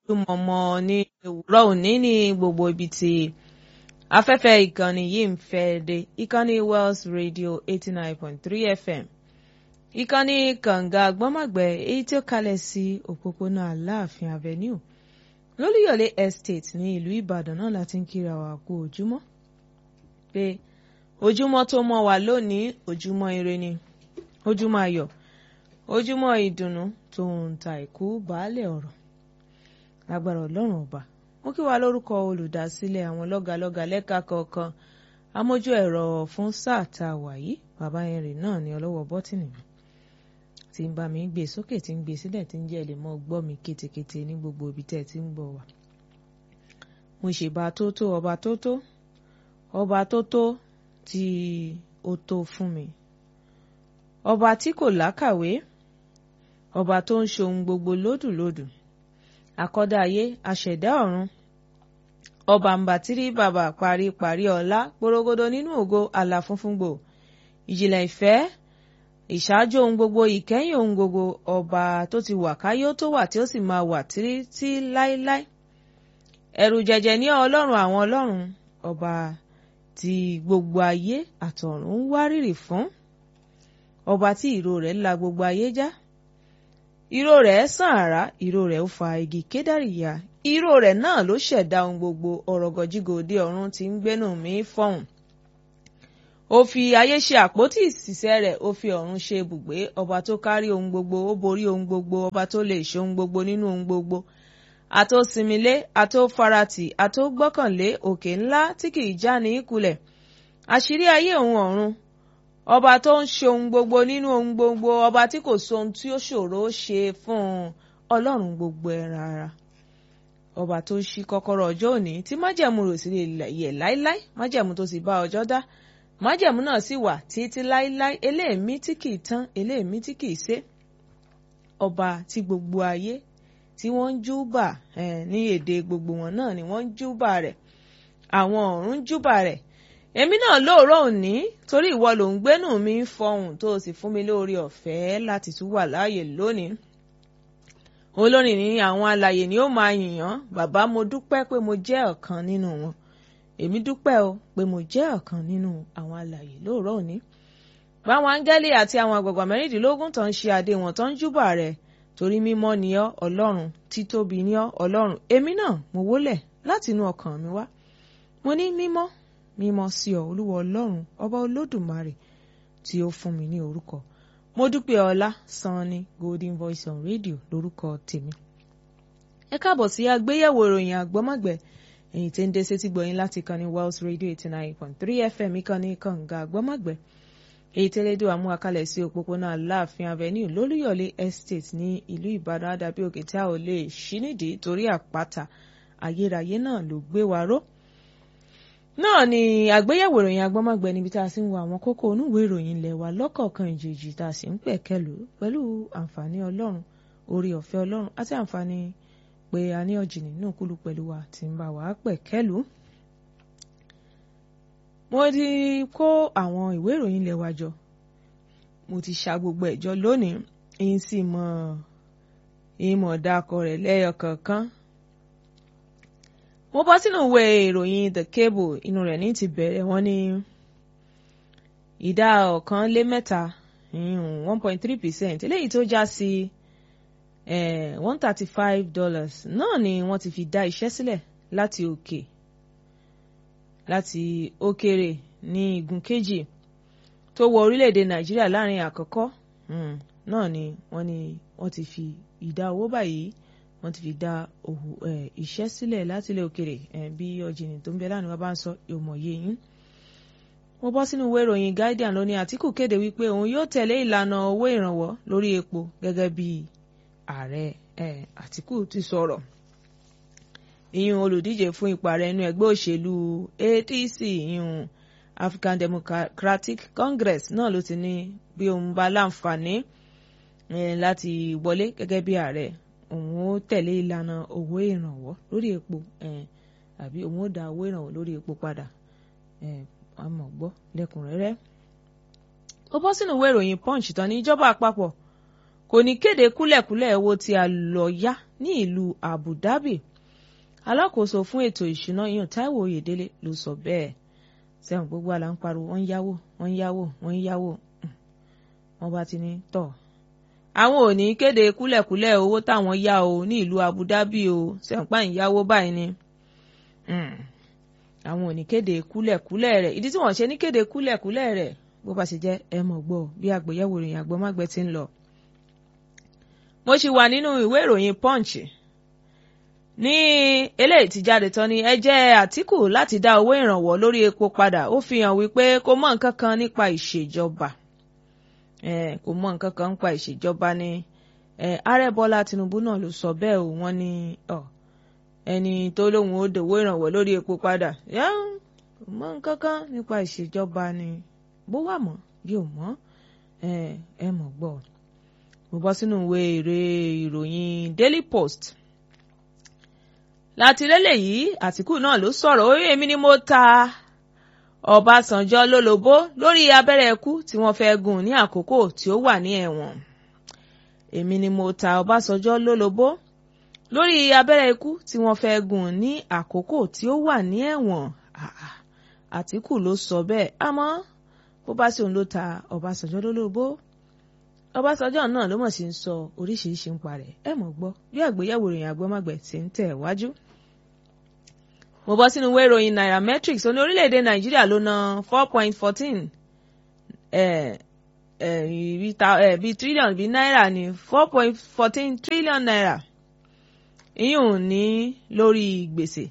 mọ̀mọ́ ní òwúrọ̀ òní ní gbogbo ibi tí afẹ́fẹ́ ìkànnì yìí ń fẹ́ dé ìkànnì Wells Radio eighty nine point three FM ìkànnì kànga gbọ́mọ̀gbẹ́ èyí tí ó kalẹ̀ sí òpópónà Aláàfin Avenue lólúyọ̀lé estate ní ìlú Ìbàdàn náà láti ń kíra wa kú ojúmọ́ pé ojúmọ́ tó mọ́ wa lónìí ojúmọ́ ire ni ojúmọ́ ayọ̀ ojúmọ́ ìdùnnú tó ń ta ìkú baálẹ̀ ọ̀rọ̀ lágbára ọlọ́run ọba mo kí wa lórúkọ olùdásílẹ̀ àwọn lọ́gàlọ́gà lẹ́ka kọ̀ọ̀kan amójú ẹ̀rọ fún sáà tá a wà yìí bàbá henry náà ní ọlọ́wọ́ bọ́tìnì mi tí ń bá mi gbé sókè tí ń gbé sílẹ̀ tí ń jẹ́ lè mọ́ gbọ́ mi kétékété ní gbogbo ibi tẹ́ ẹ ti ń gbọ́ wa. mo ṣèbà tó tó ọba tó tó ọba tó tó tí ó tó fún mi ọba tí kò lákàwé ọba tó ń ṣohun gbogbo lódùlódù àkọ́dá ayé aṣẹ̀dá ọ̀run ọba mbàtírí bàbá paríparí ọlá gbòrògbòdò nínú ògo àlà funfun gbò ìjìnlẹ̀ ìfẹ́ ìṣáájú ohun gbogbo ìkẹyìn ohun gbogbo ọba tó ti wà káyé ó tó wà tí ó sì máa wà títí láéláé ẹ̀rù jẹjẹ ní ọlọ́run àwọn ọlọ́run ọba tí gbogbo ayé àtọ̀run ń wárìrì fún ọba tí ìró rẹ̀ la gbogbo ayé já ìró rẹ̀ sàn àrá ìró rẹ̀ ó fa igi kédàrí ya ìró rẹ̀ náà ló ṣẹ̀dá ohun gbogbo ọ̀rọ̀gọ̀jígòde ọ̀run tí ń gbénú mi fọ̀hùn ó fi ayé ṣe àpótí ìsìsẹ́ rẹ̀ ó fi ọ̀run ṣe ibùgbé ọba tó kárí ohun gbogbo ó borí ohun gbogbo ọba tó lè ṣe ohun gbogbo nínú ohun gbogbo àtó sinmilé àtó faratì àtó gbọ́kànlé òkè ńlá tí kìí já ní ìkulẹ̀ àṣírí ayé òun ọ̀run ọba tó ń ṣe ohun gbogbo nínú ohun gbogbo ọba tí kò sóhun tí ó ṣòro ṣe fún un ọlọ́run gbogbo ẹran ara ọba tó ṣí kọ́kọ́rọ́ ọjọ́ òní tí májẹ̀mú rò sí lè yẹ̀ láíláí májẹ̀mú tó sì bá ọjọ́ dá májẹ̀mú náà sì wà títí láíláí eléèmí tí kìí tán eléèmí tí kìí sé ọba tí gbogbo ayé tí wọ́n ń júbà ní èdè gbogbo wọn náà ni wọ́n ń júbà rẹ̀ àwọn ọ̀run júbà rẹ̀ èmi náà lóòrọ̀ òní torí ìwọ ló ń gbénú mi ń fọhùn tó o sì fún mi lórí ọ̀fẹ́ láti tún wà láàyè lónìí olórin ní àwọn alàyè ni ó máa yìnyàn bàbá mo dúpẹ́ pé mo jẹ́ ọ̀kan nínú wọn èmi dúpẹ́ o pé mo jẹ́ ọ̀kan nínú àwọn alàyè lóòrọ̀ òní báwọn áńgẹ́lì àti àwọn àgbààgbà mẹ́rìndínlógún tó ń ṣe adé wọn tó ń júbà rẹ̀ torí mímọ́ ni ọ́ ọlọ́run títóbi ni ọ́ ọlọ́run èmi náà mo wólẹ̀ látinú ọkàn mi wá mo ní mímọ́ mímọ́ sí ọ olúwa ọlọ́run ọba olódùmarè tí ó fún mi ní orúkọ mo dúpẹ́ ọlá sanni golden voice on radio lórúkọ tèmi. ẹ káàbọ̀ sí àgbéyẹ̀wò ìròyìn àgbọ́mọ̀gbẹ́ èyí tí ń dé sétí gbọ̀yìn láti ìkànnì Wells radio eighty nine point three fm ìkànnì kànga àgbọ́mọ̀gbẹ́ èyí tẹ́lẹ́dọ̀ àmú àkàlẹ̀ sí òpópónà aláàfin avenue lólúyọ̀lé estate ní ìlú ìbàdàn àdàbí òkè tí a ò lè ṣí nídìí torí àpáta ayérayé náà ló gbé wa ró náà ni àgbéyẹ̀wò ìròyìn agbọ́mọ̀gbẹ́ níbi tá a sì ń wo àwọn kókó onúwèé ìròyìn ilẹ̀ wa lọ́kọ̀ọ̀kan ìjèjì tá a sì ń pẹ̀kẹ́lù pẹ̀lú àǹfààní ọlọ́run orí ọ̀fẹ́ ọlọ́run àti àǹfààní pé a ní ọ̀jìnì náà kúlù pẹ̀lú wa tí ń bá wa pẹ̀kẹ́lù. mo ti kó àwọn ìwé ìròyìn ilẹ̀ wa jọ mo ti ṣa gbogbo ẹ̀jọ lónìí èyí sì mọ ìmọ̀ dákọ̀ rẹ̀ lẹ́yọ kọ̀ọ̀kan mo bọ́ sínú ìwé ìròyìn the cable inú rẹ̀ ní ti bẹ̀rẹ̀ wọ́n ní ìdá ọ̀kan lé mẹ́ta one point three percent eléyìí tó já sí one thirty five dollars náà ni wọ́n ti fi dá iṣẹ́ sílẹ̀ láti òkè láti òkèrè ní igun kejì tó wọ orílẹ̀-èdè nàìjíríà láàrin àkọ́kọ́ náà ni wọ́n ní wọ́n ti fi ìdá owó báyìí wọ́n ti fi dá òhù iṣẹ́ sílẹ̀ láti ilẹ̀ òkèrè bí ọ̀jìnì tó ń bẹ lánàá bá ń sọ ìmọ̀ye yín. mo bọ́ sínú ìwé ìròyìn Guardian lónìí Àtíkù kéde wípé òun yóò tẹ̀lé ìlànà owó ìrànwọ́ lórí epo gẹ́gẹ́ bí ààrẹ Àtíkù ti sọ̀rọ̀. ìyún olùdíje fún ipò ààrẹ inú ẹgbẹ́ òṣèlú ADC ìyún African Democratic Congress náà ló ti ní bí òun bá láǹfààní láti wọlé gẹ́gẹ́ bí ààrẹ òun ó tẹ̀lé ìlànà owó ìrànwọ́ lórí epo àbí òun ó dá owó ìrànwọ́ lórí epo padà àmọ́ gbọ́ lẹ́kùnrẹ́rẹ́. ó bọ́ sínú ìwé ìròyìn punch tán ní ìjọba àpapọ̀ kò kò ní kéde kúlẹ̀kúlẹ̀ owó tí a lọ yá ní ìlú Abu Dhabi alákòóso fún ètò ìṣúná yan Táíwò Oyèdélé ló sọ bẹ́ẹ̀ sẹ́wọ̀n gbogbo àlà ń pariwo wọ́n ń yáwó wọ́n ń yáwó wọ́n ń yáwó wọ́n bá ti ní tọ̀ àwọn ò ní kéde kúlẹ̀kúlẹ̀ owó táwọn yá o ní ìlú Abu Dhabi o sẹ́wọ̀n pààyàn yáwó báyìí ni àwọn ò ní kéde kúlẹ̀kúlẹ̀ rẹ̀ ìdí tí wọ́n ṣe ní kéde kúlẹ̀kúlẹ̀ rẹ̀ bó bá ṣe jẹ́ ẹ mọ̀ gbọ́ bí àgbéyẹ̀wò ìròyìn àgbọ̀mágbẹ́ ti ń lọ. mo ṣì wà nínú ìwé ìròyìn Punch ní eléyìí tí jáde tán ni ẹjẹ́ Àtíkù láti dá owó ìrànwọ́ lórí epo padà ó fi hàn wípé kò mọ̀ nǹkan kan nípa ìṣèjọba kò mọ̀ nǹkan kan nípa ìṣèjọba ni ààrẹ Bọ́lá Tinubu náà ló sọ bẹ́ẹ̀ o wọ́n ní ẹni tó lóun ó dòwó ìrànwọ́ lórí epo padà kò mọ̀ nǹkan kan nípa ìṣèjọba ni bó wà mọ́ bí ò mọ́ ẹ mọ̀ gbọ́ mo bọ́ sínú ìwé èrè ìròyìn Daily Post láti lélẹ̀ yìí Àtìkù náà ló sọ̀rọ̀ orí èmi ni mo ta Ọbásanjọ́ lólobó lórí abẹ́rẹ́ ikú tí wọ́n fẹ́ gún ní àkókò tí ó wà ní ẹ̀wọ̀n èmi ni mo ta Ọbásanjọ́ lólobó lórí abẹ́rẹ́ ikú tí wọ́n fẹ́ gún ní àkókò tí ó wà ní ẹ̀wọ̀n Àtìkù ló sọ bẹ́ẹ̀ àmọ́ bó bá sì òun ló ta Ọbásanjọ́ lólobó Ọbásanjọ́ náà ló mọ̀ sí ń sọ oríṣiríṣi ń parẹ́ ẹ mọ̀ gbọ́ bí àgbéyẹ̀wò ìròyìn àgbọ́mọ̀gbẹ̀ ti ń tẹ̀ wájú. mo bọ́ sínú ìwé ìròyìn Nairametrics ó ní orílẹ̀-èdè Nàìjíríà ló ná four point fourteen bíi trillion bíi náírà ní four point fourteen trillion naira ìyún ní lórí gbèsè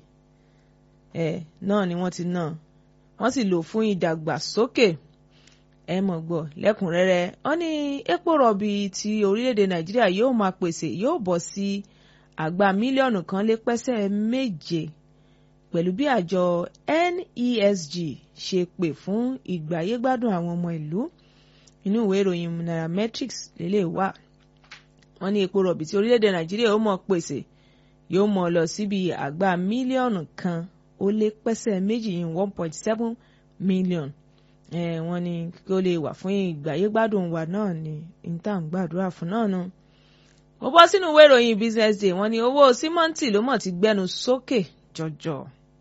náà ni wọ́n ti ná wọ́n sì lò fún ìdàgbàsókè ẹ mọ̀ gbọ́ lẹ́kùnrẹ́rẹ́ wọ́n ní epo rọ̀bì tí orílẹ̀-èdè nàìjíríà yóò máa pèsè yóò bọ̀ sí àgbá mílíọ̀nù kan lé pẹ́sẹ́ méje pẹ̀lú bí àjọ NESG ṣe pè fún ìgbáyégbádùn àwọn ọmọ ìlú inú ìwé ìròyìn Nairametrics lélẹ̀ wà wọ́n ní epo rọ̀bì tí orílẹ̀-èdè nàìjíríà yóò máa pèsè yóò máa lọ síbi àgbá mílíọ̀nù kan ó lé pẹ́sẹ́ méjì yìí one point seven million wọ́n ní kí ó lè wà fún ìgbáyégbádùn wa náà ní níta ń gbàdúrà fún náà nu. mo bọ́ sínú ìwé ìròyìn business day wọ́n ní owó símọ́ǹtì ló mọ̀ ti gbẹ́nu sókè jọjọ.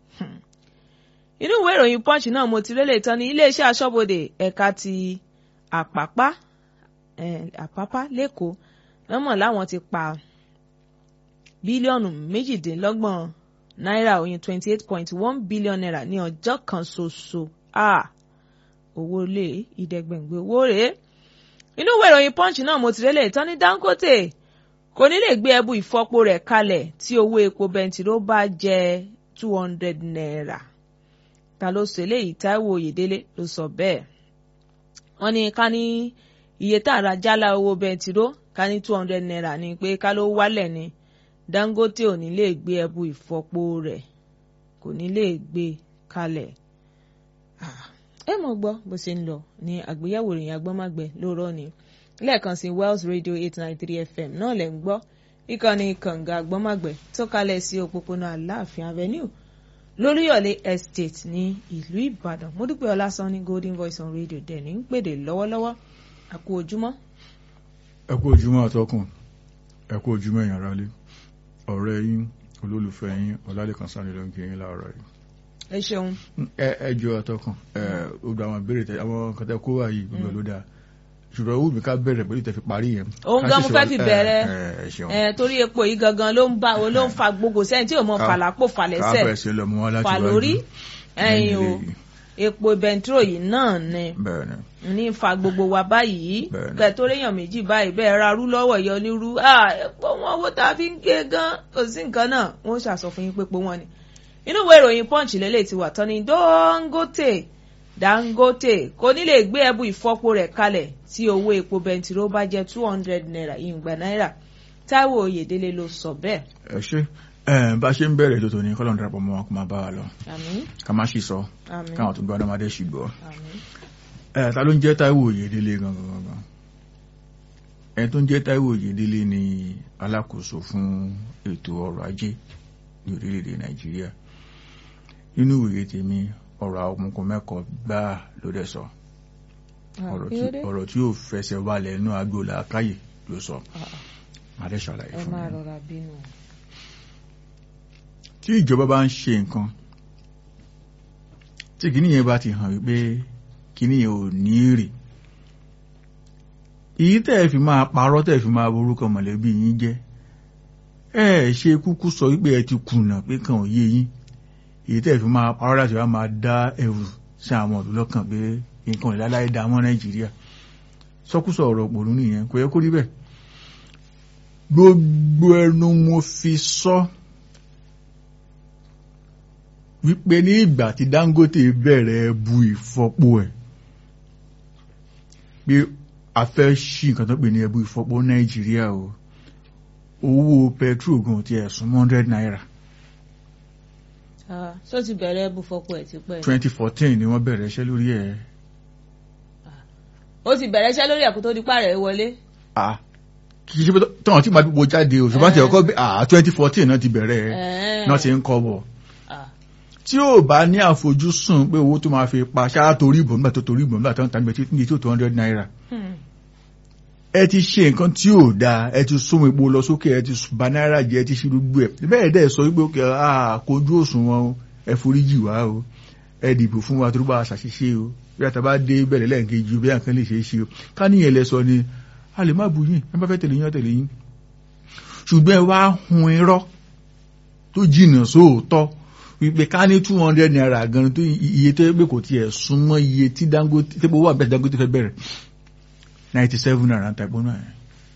inú ìwé ìròyìn punch náà mo ti rélé tán ní iléeṣẹ́ aṣọ́bodè ẹ̀ka ti àpápá àpápá lẹ́kọ̀ọ́ lọ́mọ̀ láwọn ti pa bílíọ̀nù méjìdínlọ́gbọ̀n náírà oyin twenty eight point one billion naira ní ọjọ́ kan ṣoṣo. Ah owó lé ìdẹ́gbẹ̀ngbẹ̀ owó rèé. inú ìwé ìròyìn punch náà mo ti rélẹ̀ tán ní Dangote kò ní lè gbé ẹbú ìfọpo rẹ̀ kalẹ̀ tí owó epo bẹntiró bá jẹ́ two hundred naira. ta ló sọ eléyìí Táíwò Oyèdélé ló sọ bẹ́ẹ̀. wọ́n ní ká ní iye tá a ra jálá owó bẹntiró ká ní two hundred naira ni pé ká ló wálẹ̀ ni Dangote ò ní lè gbé ẹbú ìfọpo rẹ̀ kò ní lè gbé kalẹ̀. Ah ẹ mọ̀ gbọ́ bó ṣe ń lọ ní àgbéyẹ̀wò ìròyìn agbọ́mágbẹ́ lóòrọ̀ ni lẹ́ẹ̀kan sí Wells Radio eight nine three FM náà lẹ̀ ń gbọ́ ìkànnì kànga agbọ́mágbẹ́ tó kalẹ̀ sí òpópónà Aláàfin Avenue lóríyọ̀lé Estate ní ìlú Ìbàdàn Mọ́dúpẹ́ Ọlásán ní Golden Voice on Radio dẹ̀ ní ń pèdè lọ́wọ́lọ́wọ́ àkó ojúmọ́. ẹ kú ojúmọ́ àtọkùn ẹ kú ojúmọ́ èèyàn rálé ọ̀rẹ́ yín olólùfẹ́ yín Ọlálẹ́kan Sàní ló ń kí yín láàárọ̀ yìí ẹ ṣeun. ẹ ẹ jọ ọtọkàn ẹ gbogbo àwọn ìbéèrè tẹ àwọn nǹkan tẹ kó wá yìí gbogbo ló dáa ṣùgbọ́n owó mi ká bẹ̀rẹ̀ pẹ̀lú ìtẹ̀fi parí yẹn. òun gan mo fẹ́ fi bẹ̀rẹ̀ ẹ ṣeun. ẹ torí epo yìí gangan ló ń bá ló ń fa gbogbo sẹ́yìn tí ò mọ fàlàpò fàlẹ́sẹ̀ káfẹ́ ṣe lọ mú wá láti fà wájú. lórí ẹ̀yìn o epo bẹntiró yìí náà ni bẹ́ẹ̀ ni ní fa gbogbo wa báyìí Bẹ́ẹ̀ni. kẹ tó réyàn méjì báyìí bẹ́ẹ̀ ra rú lọ́wọ́ yọ nírú epo wọn owó tá a fi ń gé gan kò sí nǹkan náà wọ́n ṣàsọ fún yín pé epo wọn ni inú ìwé ìròyìn punch lélẹ̀ ti wà tán ni Dangote Dangote kò ní lè gbé ẹbú ìfọpo rẹ̀ kalẹ̀ tí owó epo bẹntiró bá jẹ́ two hundred naira ìgbà náírà Táíwò Oyèdélé ló sọ bẹ́ẹ̀ ẹ ṣe ẹ bá ṣe ń bẹ̀rẹ̀ tó tòní kọ́lọ́n darapọ̀ mọ́ wọn kó máa bá wa lọ àmín ká má ṣì sọ àmín káwọn tó gbọ́ ọdọ́mọdé ṣì gbọ́ àmín ẹ ta ló ń jẹ́ Táíwò Oyèdélé gangan gangan ẹni tó ń jẹ́ Táíwò Oyèdélé ni alákòóso fún ètò ọrọ̀ ajé ní orílẹ̀-èdè Nàìjíríà nínú ìwé tèmi ọ̀rọ̀ àwọn ọmọkùnrin mẹ́kọ̀ọ́ gbáà ló dẹ̀ sọ ọ̀rọ̀ tí- Akíndé ọ̀rọ̀ tí yóò fẹsẹ̀ walẹ̀ inú agbo làákàyè ló sọ màá dẹ̀ ṣàlàyé ẹ fún máa mi rọra bínú. tí ìjọba bá ń ṣe nǹkan tí kìíní yẹn bá ti hàn wípé kìíní yẹn ò ní èrè èyí tẹ́ ẹ fi máa parọ́ tẹ́ ẹ fi máa borúkọ mọ̀lẹ́bí yín jẹ́ ẹ ṣe kúkú sọ wípé ẹ ti kùnà pé kàn ó yé yín èyí tẹ́ ẹ fi máa parọ́ láti wá máa dá ẹrù sí àwọn ọ̀dọ́ lọ́kàn pé nǹkan ìláláyé dá mọ́ nàìjíríà sọkúsọ ọ̀rọ̀ òpònú nìyẹn kò yẹ kó rí bẹ́ẹ̀ gbogbo ẹnu mo fi sọ wípé ní ìgbà tí Dangote bẹ̀rẹ̀ bu ìfọpo ẹ̀ pé a fẹ́ ṣí nǹkan tó pè ní ẹbu ìfọpo nàìjíríà o owó petrol gan ti ẹ̀sùn one hundred naira Ah, ṣó ti bẹ̀rẹ̀ bú fọ́pọ̀ ẹ̀ ti pẹ́. twenty fourteen ni wọ́n bẹ̀rẹ̀ iṣẹ́ lórí ẹ̀ ó ti bẹ̀rẹ̀ iṣẹ́ lórí ẹ̀kú tó di pààrẹ̀ wọlé. ah kì í ṣe pé tọ́wọ́n tí màá wo jáde o ṣùgbọ́n àti Eh. ọkọ bí ah twenty fourteen náà ti bẹ̀rẹ̀ ẹ̀ Ẹ̀ẹ́. náà ti ń kọ́ bọ̀ Ah, tí ò bá ní àfojúsùn pé owó tó máa fi pa ṣáà torí ìbò nígbà tó torí ìbò nígbà tó ń tàbí ní tó two hundred naira hmm. ẹ ti ṣe nǹkan tí ò dáa ẹ ti sún epo lọ sókè ẹ ti bà náírà jẹ́ ẹ ti ṣe gbogbo ẹ bẹ́ẹ̀ dẹ̀ sọ wípé òkè àkójú òṣùwọ̀n o ẹ foríjì wá o ẹ dìbò fún wa tó bá a ṣàṣìṣe o bí àtàbá dé bẹ̀rẹ̀ lẹ́ẹ̀kejì o bí àǹkan lè ṣe é ṣe o ká níyẹn lẹ sọ ni a lè má bu yín ẹ bá fẹ́ tẹ̀lé yín ọ tẹ̀lé yín ṣùgbọ́n ẹ wá hun irọ́ tó jìnnà sóòótọ́ wípé ká ní two hundred naira gan tó iye tó yẹ pé kò tiẹ̀ súnmọ́ iye tí Dangote tí owó àbẹ̀ Dangote fẹ́ bẹ̀rẹ̀ ninety seven naira ń ta ìpónú ẹ̀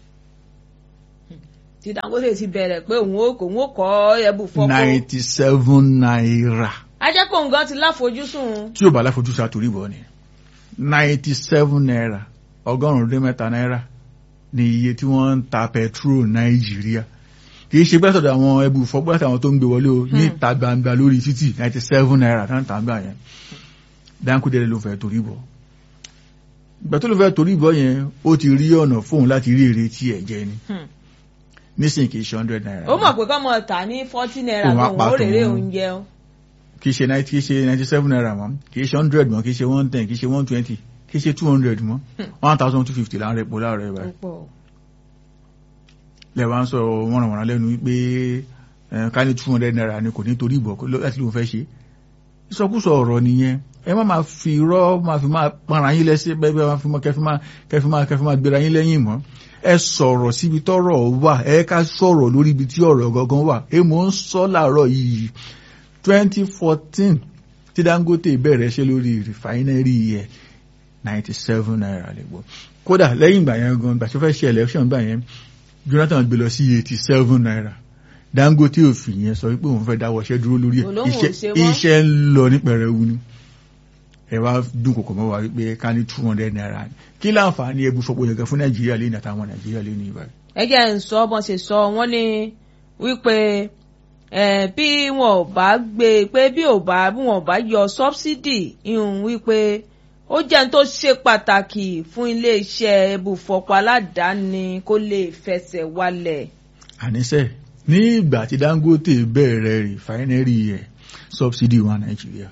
tí Dangote ti bẹ̀rẹ̀ pé òun ó òun ó kọ́ ẹ̀bù fọ́pọ̀. ninety seven naira ajẹ́ kó nǹkan ti láfojúsùn. tí ò bá láfojúsùn àtòrí bọ̀ ni ninety seven naira ọgọ́rùn-ún dín mẹ́ta náírà ní iye tí wọ́n ń ta petrol Nàìjíríà kì í ṣe pẹ́ sọ̀dọ̀ àwọn ẹbù fọ́pọ́ láti àwọn tó ń gbé wọlé o ní ìta gbangba lórí títì ninety seven naira tá ń tà ń gbà yẹn Dangote ló fẹ́ torí bọ̀ ìgbà tó ló fẹ́ torí bọ̀ yẹn ó ti rí ọ̀nà fóun láti rí èrè tí ẹ̀ jẹ ni Hmm. nísìnyí kì í ṣe hundred naira ó mọ̀ pé kọ́mọ tà ní forty naira Òun á gan pa òun ó rèrè tòun. oúnjẹ o. kì í ṣe ninety kì í ṣe ninety seven naira mọ́ kì í ṣe hundred mọ́ kì í ṣe one ten kì í ṣe one twenty kì í ṣe two hundred mọ́ one thousand two fifty láàárọ̀ epo láàárọ̀ ẹ̀ báyìí púpọ̀ lẹ́wọ̀n sọ wọ́nrànwọ̀nrán lẹ́nu wípé ẹ̀, ká ní two hundred naira ni kò ní torí ìbọ̀ kó- láti lóun fẹ́ ṣe ìsọkúsọ ọ̀rọ̀ nìyẹn ẹ má máa fi irọ́ máa fi máa para yín lẹ́sẹ̀ bẹ́ẹ̀ bẹ́ẹ̀ máa fi máa kẹfí máa kẹfí máa kẹfí máa gbéra yín lẹ́yìn mọ́ ẹ sọ̀rọ̀ síbi tọ́rọ̀ wà ẹ ká sọ̀rọ̀ lórí ibi tí ọ̀rọ̀ gangan wà ẹ mò ń sọ láàárọ̀ yìí twenty fourteen tí Dangote bẹ̀rẹ̀ ṣe lórí rìfáínẹ́rì yẹ ninety seven naira lè gbọ́ kódà lẹ́yìn ìgbà yẹn gan gbà tó fẹ́ ṣe election gbà yẹn Jonathan gbé lọ sí eighty seven naira Dangote òfin yẹn sọ wípé òun fẹ́ dáwọ́ iṣẹ́ dúró lórí ẹ̀ Olóhùn ò iṣẹ́ ṣe mọ́. iṣẹ́ ń lọ ní pẹ̀rẹ̀wu ni ẹ wá dún kòkò mọ́ wa wípé ká ní two hundred naira ni kí láǹfààní ẹbú fọpọ̀ yẹn gan fún Nàìjíríà lẹ́yìn àtàwọn Nàìjíríà lẹ́yìn ìbáyìí. ẹ jẹ́ ń sọ bọ́n ṣe sọ wọ́n ní wípé eh, bí wọn ò bá gbé pé bí ò bá bí wọn ò bá yọ sọ́bsidì ìhùn wípé ó jẹ́ ní tó ṣe pàtàkì fún iléeṣẹ́ ibùfọ̀pọ̀ aládàáni kó lè fẹsẹ̀ wálẹ̀. àníṣe ní ìgbà tí Dangote bẹ̀rẹ̀ rìfáínẹ́rì ẹ̀ subsidy wa Nàìjíríà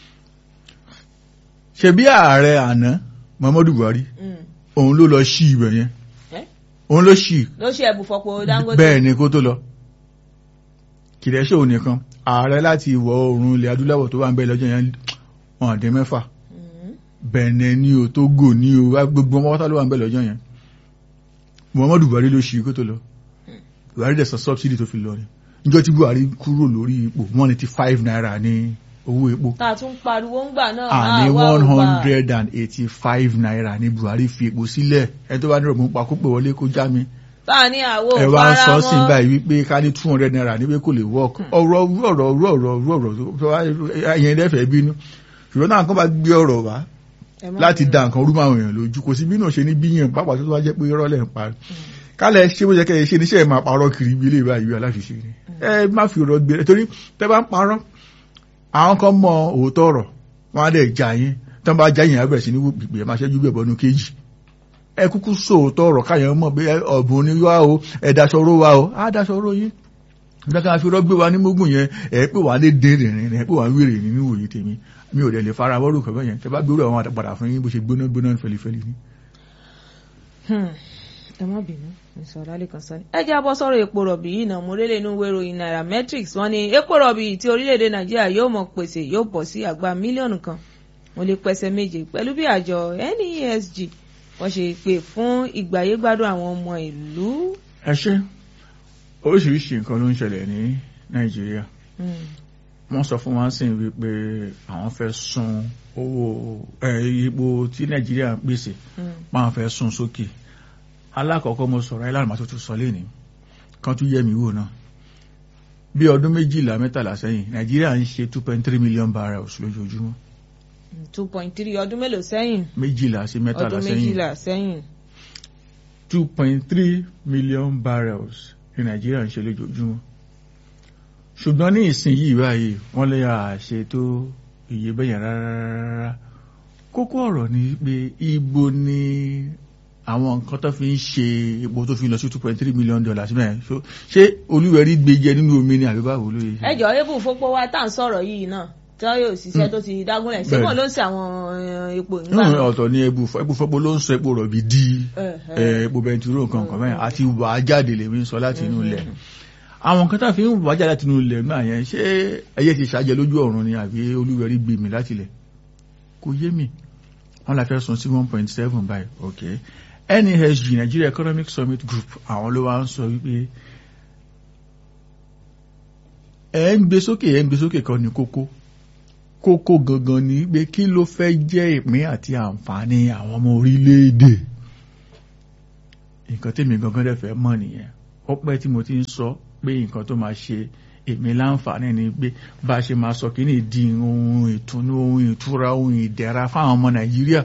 ṣebí ààrẹ àná Muhammadu Buhari Mm. òun ló lọ ṣí ibẹ̀ yẹn Eh? òun ló ṣí ló ṣe ibùfọ̀pọ̀ Dangote. bẹ́ẹ̀ ni kó tó lọ kìdẹ́ ṣòun nìkan ààrẹ láti ìwọ̀ oòrùn ilẹ̀ adúláwọ̀ tó wà ń bẹ lọ́jọ́ yẹn wọn dín mẹ́fà Mm. Benin ní o Togo ní o wá gbogbo ọmọ wátá ló wà ń bẹ lọ́jọ́ yẹn Muhammadu Buhari ló ṣí kó tó lọ Buhari dẹ̀ sọ subsidy tó fi lọ ni níjọ́ tí Buhari kúrò lórí ipò one eighty five naira ní owó epo tá a tún pariwo ń gbà náà. àní àwa ò one bá- hundred and eighty five naira ní Buhari fi epo sílẹ̀ ẹ tó bá ní ọ̀gbọ́n pa kó pè wọlé kó já mi tá a ní àwo ẹ wá ń sọ fara sí mọ́. báyìí wípé ká ní two hundred naira níbi kò lè work ọ̀rọ̀ ọ̀rọ̀ ọ̀rọ̀ ọ̀rọ̀ ọ̀rọ̀ ọ̀rọ̀ tó wá ẹ̀yẹn dẹ́fẹ̀ẹ́ bínú ṣùgbọ́n náà kàn bá gbé ọ̀rọ̀ wá Ẹ má láti bínú. da nǹkan orúmọ àwọn èèyàn lójú kò sí bí náà ṣe ní bíyàn pápá tó wá jẹ́ pé irọ́ lẹ̀ ń parí kálẹ̀ ṣé bó ṣe kẹ́ ẹ ṣe níṣẹ́ ẹ̀ máa parọ́ kiri ibi ilé ìbá ìwé aláfiṣe ni ẹ má fi ọ̀rọ̀ gbé torí tẹ́ bá ń parọ́ àwọn kan mọ òótọ́ ọ̀rọ̀ wọn á dẹ̀ já yín tán bá já yín á bẹ̀rẹ̀ sí ní gbìgbì ẹ̀ máa ṣẹ́jú bẹ̀ bọ́nu kéjì ẹ kúkú sọ òótọ́ ọ̀rọ̀ káyọ̀ mọ̀ pé ọ̀bùn ni wá o ẹ daṣọ ró wa o á daṣọ ró yín nígbà fi rọ́gbé wa ní mógùn yẹn ẹ pé wà á lé dín rìnrìn ẹ pé wà á wéré ní níwòye tèmi mi ò dẹ̀ lè fara wọ́rù kọ̀ bẹ́yẹn tẹ bá gbé àwọn àtàpadà fún yín bó ṣe gbóná gbóná fẹlifẹli ni. Hmm. ẹ má bínú. ìsọ̀rọ̀lẹ́ kan sọ ni. ẹ jẹ́ abọ́ sọ̀rọ̀ epo rọ̀bì yìí náà mo rélé inú wéròyìn nairametrics wọ́n ní epo rọ̀bì tí orílẹ̀-èdè nàìjíríà yóò mọ̀ pèsè yóò bọ̀ sí àgbá mílíọ̀nù kan mo lè pẹ́sẹ̀ méje pẹ̀lú bí àjọ NESG wọ́n ṣe pè fún ìgbáyégbádùn àwọn ọmọ ìlú. ẹ ṣe oríṣiríṣi nǹkan ló ń ṣẹlẹ̀ ní nàìjíríà wọ́n sọ fún wa sí wípé àwọn fẹ́ sún owó epo tí nàìjíríà ń pèsè máa fẹ́ sún sókè alákọ̀ọ́kọ́ mo sọ̀rọ̀ ẹ̀ lánàá tó tún sọ lénìí kan tún yẹ mí wò náà bí ọdún méjìlá mẹ́tàlá sẹ́yìn nàìjíríà ń ṣe two point three million barrels lójoojúmọ́. two point three ọdún mélòó sẹ́yìn. méjìlá sí mẹ́tàlá ọdún sẹ́yìn méjìlá sẹ́yìn. two point three million barrels ní nàìjíríà ń ṣe lójoojúmọ́ ṣùgbọ́n ní ìsìn yìí báyìí wọ́n lè àṣẹ tó iye bẹ́yẹn rárá kókó ọ̀rọ̀ ni pé ibo ni àwọn nǹkan tó fi ń ṣe epo tó fi lọ sí two point three million dollars mẹ́rin ṣé olúwẹ̀rí gbé jẹ nínú omi ni àbí báwo ló yẹ. ẹ jọ ebù fọpọ wa tá à ń sọ̀rọ̀ yìí náà tí wọn yóò ṣiṣẹ́ tó ti dágúnlẹ̀ ṣé wọn ló ń ṣe àwọn epo ìgbà nínú náà. ọ̀tọ̀ ni ebu ebu fọ́pọ̀ ló ń sọ epo rọ̀bì di Ẹ̀hẹ̀. epo bẹntiró nǹkan kan mẹ́rin àti wà á jáde lèmi ń sọ láti inú ilẹ̀ àwọn nǹkan tá a fi ń wà á jáde láti inú ilẹ̀ náà yẹn ṣé ẹyẹ ti ṣàjẹ lójú ọ̀run ni àbí olúwẹ̀rí gbé mi láti ilẹ̀ kò yé mi wọ́n la fẹ́ sun sí one point seven báyìí ok NESG Nigeria Economic Summit Group àwọn ló wá ń sọ wípé ẹ̀ ń gbé sókè ẹ̀ ń gbé sókè kan ní kókó kókó gangan ni pé kí ló fẹ́ jẹ́ ìpín àti àǹfààní àwọn ọmọ orílẹ̀-èdè nǹkan tèmi gangan dẹ̀ fẹ́ mọ̀ nìyẹn ó pẹ́ tí mo ti ń sọ pé nǹkan tó máa ṣe èmi láǹfààní ni pé bá a ṣe máa sọ kí ni di ohun ìtùnú ohun ìtura ohun ìdẹ̀ra fáwọn ọmọ nàìjíríà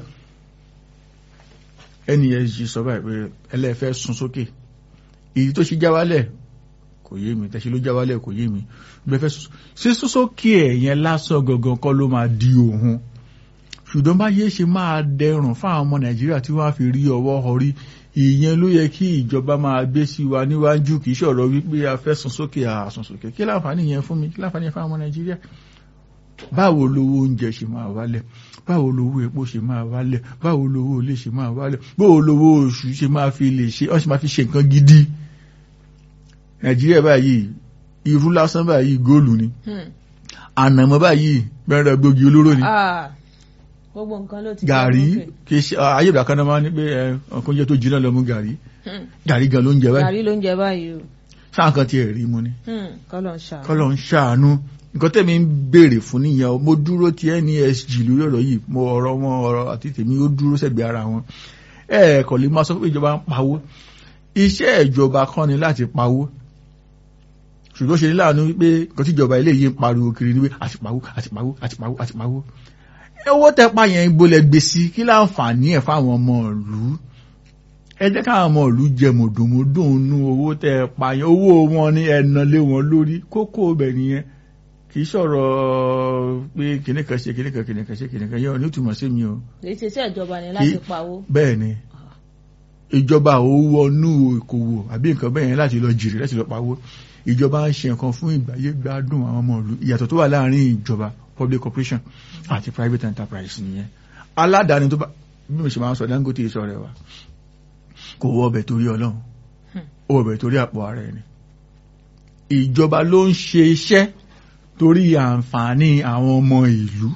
NESG sọ báyìí pé ẹlẹ́fẹ́ sun sókè èyí tó ṣe já wálẹ̀ kò yé mi tẹ̀sí ló já wálẹ̀ kò yé mi bẹ́ẹ̀ fẹ́ sísún sókè ẹ̀ yẹn lásán gangan kọ́ ló máa di òun ṣùgbọ́n bá yé ṣe máa dẹrùn fáwọn ọmọ nàìjíríà tí wọ́n á fi rí ọwọ́ ọrí ìyẹn ló yẹ kí ìjọba máa gbé sí wa níwájú kì í ṣọ̀rọ̀ wípé a fẹ́ sun sókè àsùn sókè kí láǹfààní yẹn fún mi kí láǹfààní yẹn fáwọn ọmọ nàìjíríà báwo lowó oúnjẹ ṣe máa wálẹ̀ báwo lowó epo ṣe máa wálẹ̀ báwo lowó ilé ṣe máa wálẹ̀ báwo lowó oṣù ṣe máa fi lè ṣe ọ́n ṣe máa fi ṣe nǹkan gidi nàìjíríà báyìí irú lásán báyìí góòlù ni Hmm. ànàmọ́ báyìí bẹ́ẹ̀rẹ̀ gbòógì olóró ni Ah, gbogbo nǹkan ló ti gàrí gbọ́ lókè. kì í ṣe ayé ìgbà kan náà máa ń ní pé ẹ ọkàn oúnjẹ tó jiná lọ mú gàrí Hmm. gàrí gan ló ń jẹ báyìí gàrí ló ń jẹ báyìí o sáà kan tiẹ̀ rí mu ni Hmm, kọ́lọ̀ ń ṣàánú. kọ́lọ̀ ń ṣàánú nǹkan tẹ̀mí ń béèrè fún nìyẹn o mo dúró ti NESG lórí ọ̀rọ̀ yìí mo ọ̀rọ̀ wọn ọ̀rọ̀ àti tèmi ó dúró sẹ́gbẹ̀ẹ́ ara wọn ẹ kò lè máa sọ pé ìjọba ń pawó iṣẹ́ ìjọba kan ni láti pawó ṣùgbọ́n ṣe ní láàánú wípé nǹkan tí ìjọba ilé yìí ń pariwo kiri ni pé àti pawó àti pawó àti pawó àti pawó owó tẹpa yẹn ń bolẹ̀ gbèsè kí láǹfààní ẹ̀ fáwọn ọmọ ìlú ẹ jẹ́ káwọn ọmọ ìlú jẹ mọ̀dùnmọ́dùn nú owó tẹpa yẹn owó wọn ní ẹ̀nà lé wọn lórí kókó ibẹ̀ nìyẹn kì í sọ̀rọ̀ pé kìnìkan ṣe kìnìkan kìnìkan ṣe kìnìkan yẹn ò ní túmọ̀ sí mi o èyí ṣe iṣẹ́ ìjọba ni láti Kì- pawó. bẹ́ẹ̀ ni ìjọba ò wọnú ìkòwò àbí nǹkan bẹ́ẹ̀ yẹn láti lọ jìrì láti lọ pawó ìjọba ń ṣe nǹkan fún ìgbáyé gbádùn àwọn ọmọ ìlú ìyàtọ̀ tó wà láàrin ìjọba public corporation àti private enterprise nìyẹn aládàáni tó bá bí mo ṣe máa ń sọ Dangote sọ rẹ wa kò wọ ọbẹ̀ torí ọlọ́run ó wọ ọbẹ̀ torí àpò ara ẹni ìjọba ló ń ṣe iṣẹ́ torí àǹfààní àwọn ọmọ ìlú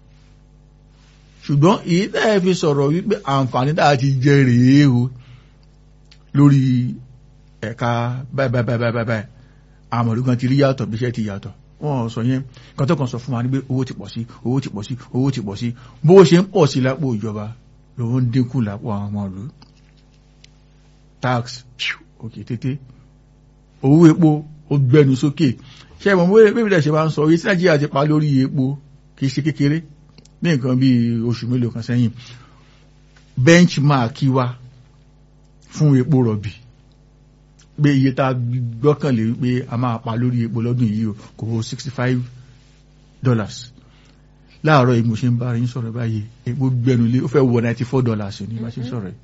ṣùgbọ́n èyí tẹ́ ẹ fi sọ̀rọ̀ wípé àǹfààní tá a ti jẹ rèé o lórí ẹ̀ka báyìí báyìí báyìí báyìí báyìí àmọ̀rí kan ti rí yàtọ̀ bí iṣẹ́ ti yàtọ̀ wọ́n sọ yẹn kan tó kàn sọ fún wa ní pé owó ti pọ̀ sí owó ti pọ̀ sí owó ti pọ̀ sí bó ṣe ń pọ̀ sí lápò ìjọba lówó ń dínkù lápò àwọn ọmọ ìlú tax òkè tètè owó epo ó gbẹnu sókè ṣe mọ̀ bó bébí dẹ̀ ṣe máa ń sọ orí tí nàìjíríà ti pa lórí epo kì í ṣe kékeré ní nǹkan bí oṣù mélòó kan sẹ́yìn benchmark wa fún epo rọ̀bì pé iye tá a gbọ́kànlé wípé a máa pa lórí epo lọ́dún yìí o kò wọ sixty five dollars láàárọ̀ yìí mo ṣe ń bá yín sọ̀rọ̀ báyìí epo gbẹnulé ó fẹ́ wọ ninety four dollars ní bá ṣe ń sọ̀rọ̀ yìí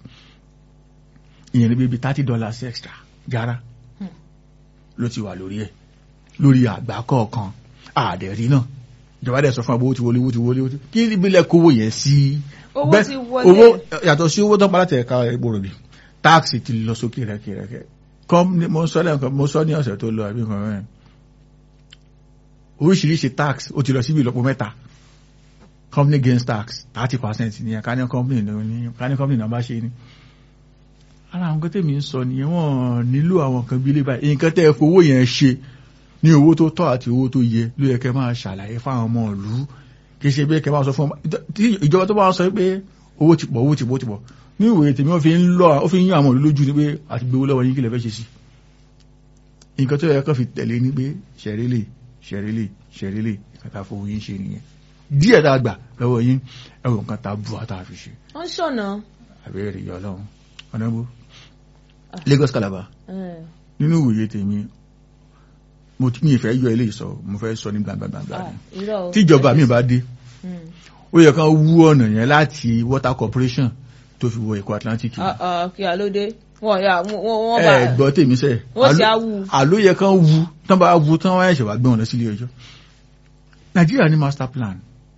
ìyẹn ní bíbi thirty dollars extra jára ló ti wà lórí ẹ̀ lórí àgbá kọ̀ọ̀kan àdẹ̀rí náà ìjọba dẹ̀ sọ fún àbówó ti wọlé owó ti wọlé owó ti kí ìbílẹ̀ kówó yẹn sí owó Bẹ́ẹ̀- ti wọlé. owó yàtọ̀ sí owó tó ń pa láti ẹ̀ka epo rọ̀bì táàkì ti lọ sókè rẹ́kẹrẹ́kẹ́ company mo sọ lẹ́nkan mo sọ ní ọ̀sẹ̀ tó lọ àbí nǹkan mẹ́rin oríṣiríṣi tax ó ti lọ síbi ìlọ́po mẹ́ta company gains tax thirty percent ní ẹ̀ka company ní ká ní company náà bá ṣe ní ara àwọn nǹkan tèmi ń sọ nìyẹn wọ́n nílò àwọn nǹkan bí ilé báyìí nǹkan tẹ́ ẹ fowó yẹn ṣe ní owó tó tọ́ àti owó tó yẹ ló yẹ kẹ́ máa ṣàlàyé fáwọn ọmọ ìlú kì í ṣe pé kẹ́ máa sọ fún ọmọ tí ìjọba tó bá sọ pé owó ti pọ̀ owó ti pọ̀ owó ti pọ̀ ní ìwòye tèmi ó fi ń lọ ó fi ń yán àwọn ìlú lójú ni pé àti gbowó lọ́wọ́ yín kí lè fẹ́ ṣe sí nǹkan tó yẹ kó fi tẹ̀lé ni pé ṣẹ̀rẹ́lẹ̀ ṣẹ̀rẹ́lẹ̀ ṣẹ̀rẹ́lẹ̀ nǹkan tá a fowó yín ṣe nìyẹn díẹ̀ tá a gbà lọ́wọ́ yín ẹ̀rọ nǹkan tá a bù àtà fi ṣe wọ́n ṣọ̀nà. àbẹ́rẹ́ ìyá ọlọ́run ọ̀nàbó Lagos Calabar nínú ìwòye tèmi mo ti mi ìfẹ́ yọ ilé ìsọ mo fẹ́ sọ ní gbàngbàngbà ni tíjọba mi bá dé ó yẹ kán wú ọ̀nà yẹn láti water corporation tó fi wọ ẹ̀kọ́ Atlantic kí a ló dé wọ́n yà wọ́n bá ẹ gbọ́ tèmi sẹ́ wọ́n sì á wú. àló yẹ kán wú tán bá wú tán wáyé ṣẹ̀wá gbé wọn lọ sílé ẹjọ́ Nàìjíríà ní master plan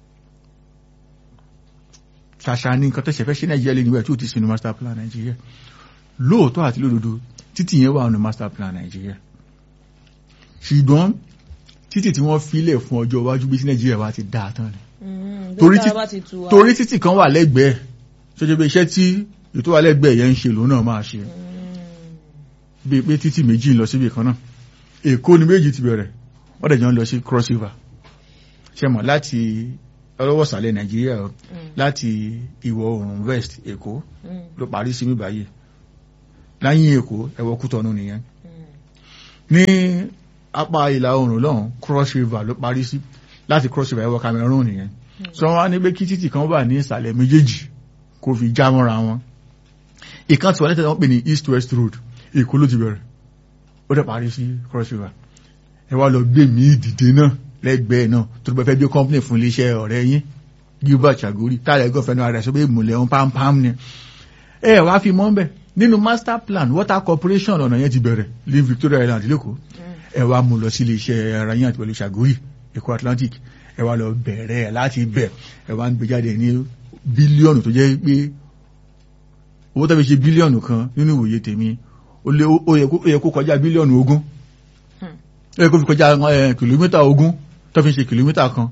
ṣàṣà ní nǹkan tẹ̀sẹ̀ fẹ́ ṣe Nàìjíríà lé níwẹ̀ tí ó ti sinú master plan Nàìjíríà lóòótọ́ àti lódodo títì yẹn wà nínú master plan Nàìjíríà ṣùgbọ́n títì tí wọ́n filẹ̀ fún ọjọ́ iwájú bí tí Nàìjíríà bá ti dáa tán ni torí títì kan wà lẹ́gbẹ̀ẹ́ ṣọjọ́ bí iṣẹ́ tí ètò wà lẹ́gbẹ̀ẹ́ yẹn ń ṣe lòun náà máa ṣe bí pé títì méjì ń lọ síbi kan náà Èkó ni méjì ti bẹ̀rẹ̀ wọ́n dẹ̀ jọ ń lọ sí cross river ṣe mọ̀ láti ọlọ́wọ́sàlẹ̀ Nàìjíríà láti ìwọ̀ oòrùn west Èkó ló parí sí mi báyìí láyìn Èkó ẹ̀wọ̀ Kútọ́nù nìyẹn ní apá ìlà oòrùn lọ́hùn cross river ló parí sí láti cross river ẹ̀wọ̀ Cameroon nìyẹn sọ wọn ní pé kí títì kan wà ní ìsàlẹ̀ méjèèjì kó fi já mọ́ra wọn ìkan tí wọ́n lẹ́tẹ̀ẹ́ wọ́n pè ní east west road Èkó ló ti bẹ̀rẹ̀ ó dẹ̀ parí sí cross river ẹ wá lọ gbé mi ìdìde náà lẹ́gbẹ̀ẹ́ náà tó bá fẹ́ bí company fún iléeṣẹ́ ọ̀rẹ́ yín Gilbert Chagori tààrẹ gọ́fẹ́ náà rẹ̀ sọ pé ìmùlẹ̀ ohun pampam ni ẹ wá fi mọ́ bẹ́ẹ̀ nínú master plan water corporation ọ̀nà yẹn ti bẹ̀rẹ̀ ní Victoria Island lẹ́kọ̀ọ́ ẹ wá mú lọ sí iléeṣẹ́ ara yín àti pẹ̀lú Chagori Èkó Atlantic ẹ wá lọ bẹ̀rẹ̀ láti bẹ̀ ẹ wá ń gbé jáde ní bílíọ̀nù tó jẹ́ pé owó tó fi ṣe bílíọ̀nù kan nínú ìwòye tèmi ó yẹ kó kọjá bílíọ̀nù ogún ó yẹ kó fi kọjá kìlómítà ogún tó fi ṣe kìlómítà kan.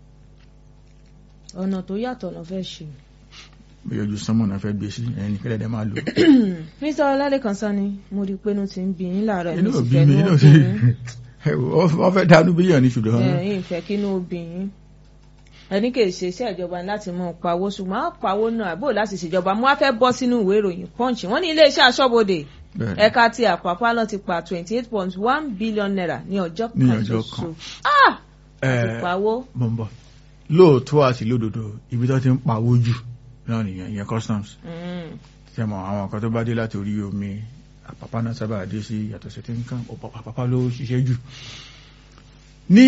ọ̀nà tó yàtọ̀ lọ fẹ́ ṣe. bí ojú sánmọ̀ náà fẹ́ gbé sí ẹni kẹ́lẹ́ dẹ́ máa lò. mr ọlálẹ́kan sani mo rí i pé inú ti ń bí yín láàárọ̀ inú mi sì òbí fẹ́ mi inú inú òbí sí yín wọ́n fẹ́ dánú bílíọ̀nù ṣùgbọ́n ẹ̀yìn ìfẹ́ kínú òbí yín ẹni kì í ṣe iṣẹ́ ìjọba ní láti mú un pawó ṣùgbọ́n á pawó náà àbò láti ṣèjọba mo wá fẹ́ bọ́ sínú ìwé ìròyìn punch wọ́n ní iléeṣẹ́ aṣọ́bodè bẹ́ẹ̀ ẹ̀ka ti àpapọ̀ lọ ti pa twenty eight point one billion naira ní ọjọ́ Ní kan ọjọ́ ṣoṣo kan. ah àti ẹ̀ pawó mọ̀ ń bọ̀ lóòótọ́ àti lódodo ibi tó ti ń pawó jù náà nìyẹn ìyẹn customs Mm, ṣe mọ̀ àwọn nǹkan tó bá dé láti orí omi àpapá náà sábà dé sí yàtọ̀ sí tí nǹkan àpapá ló ṣiṣẹ́ jù ní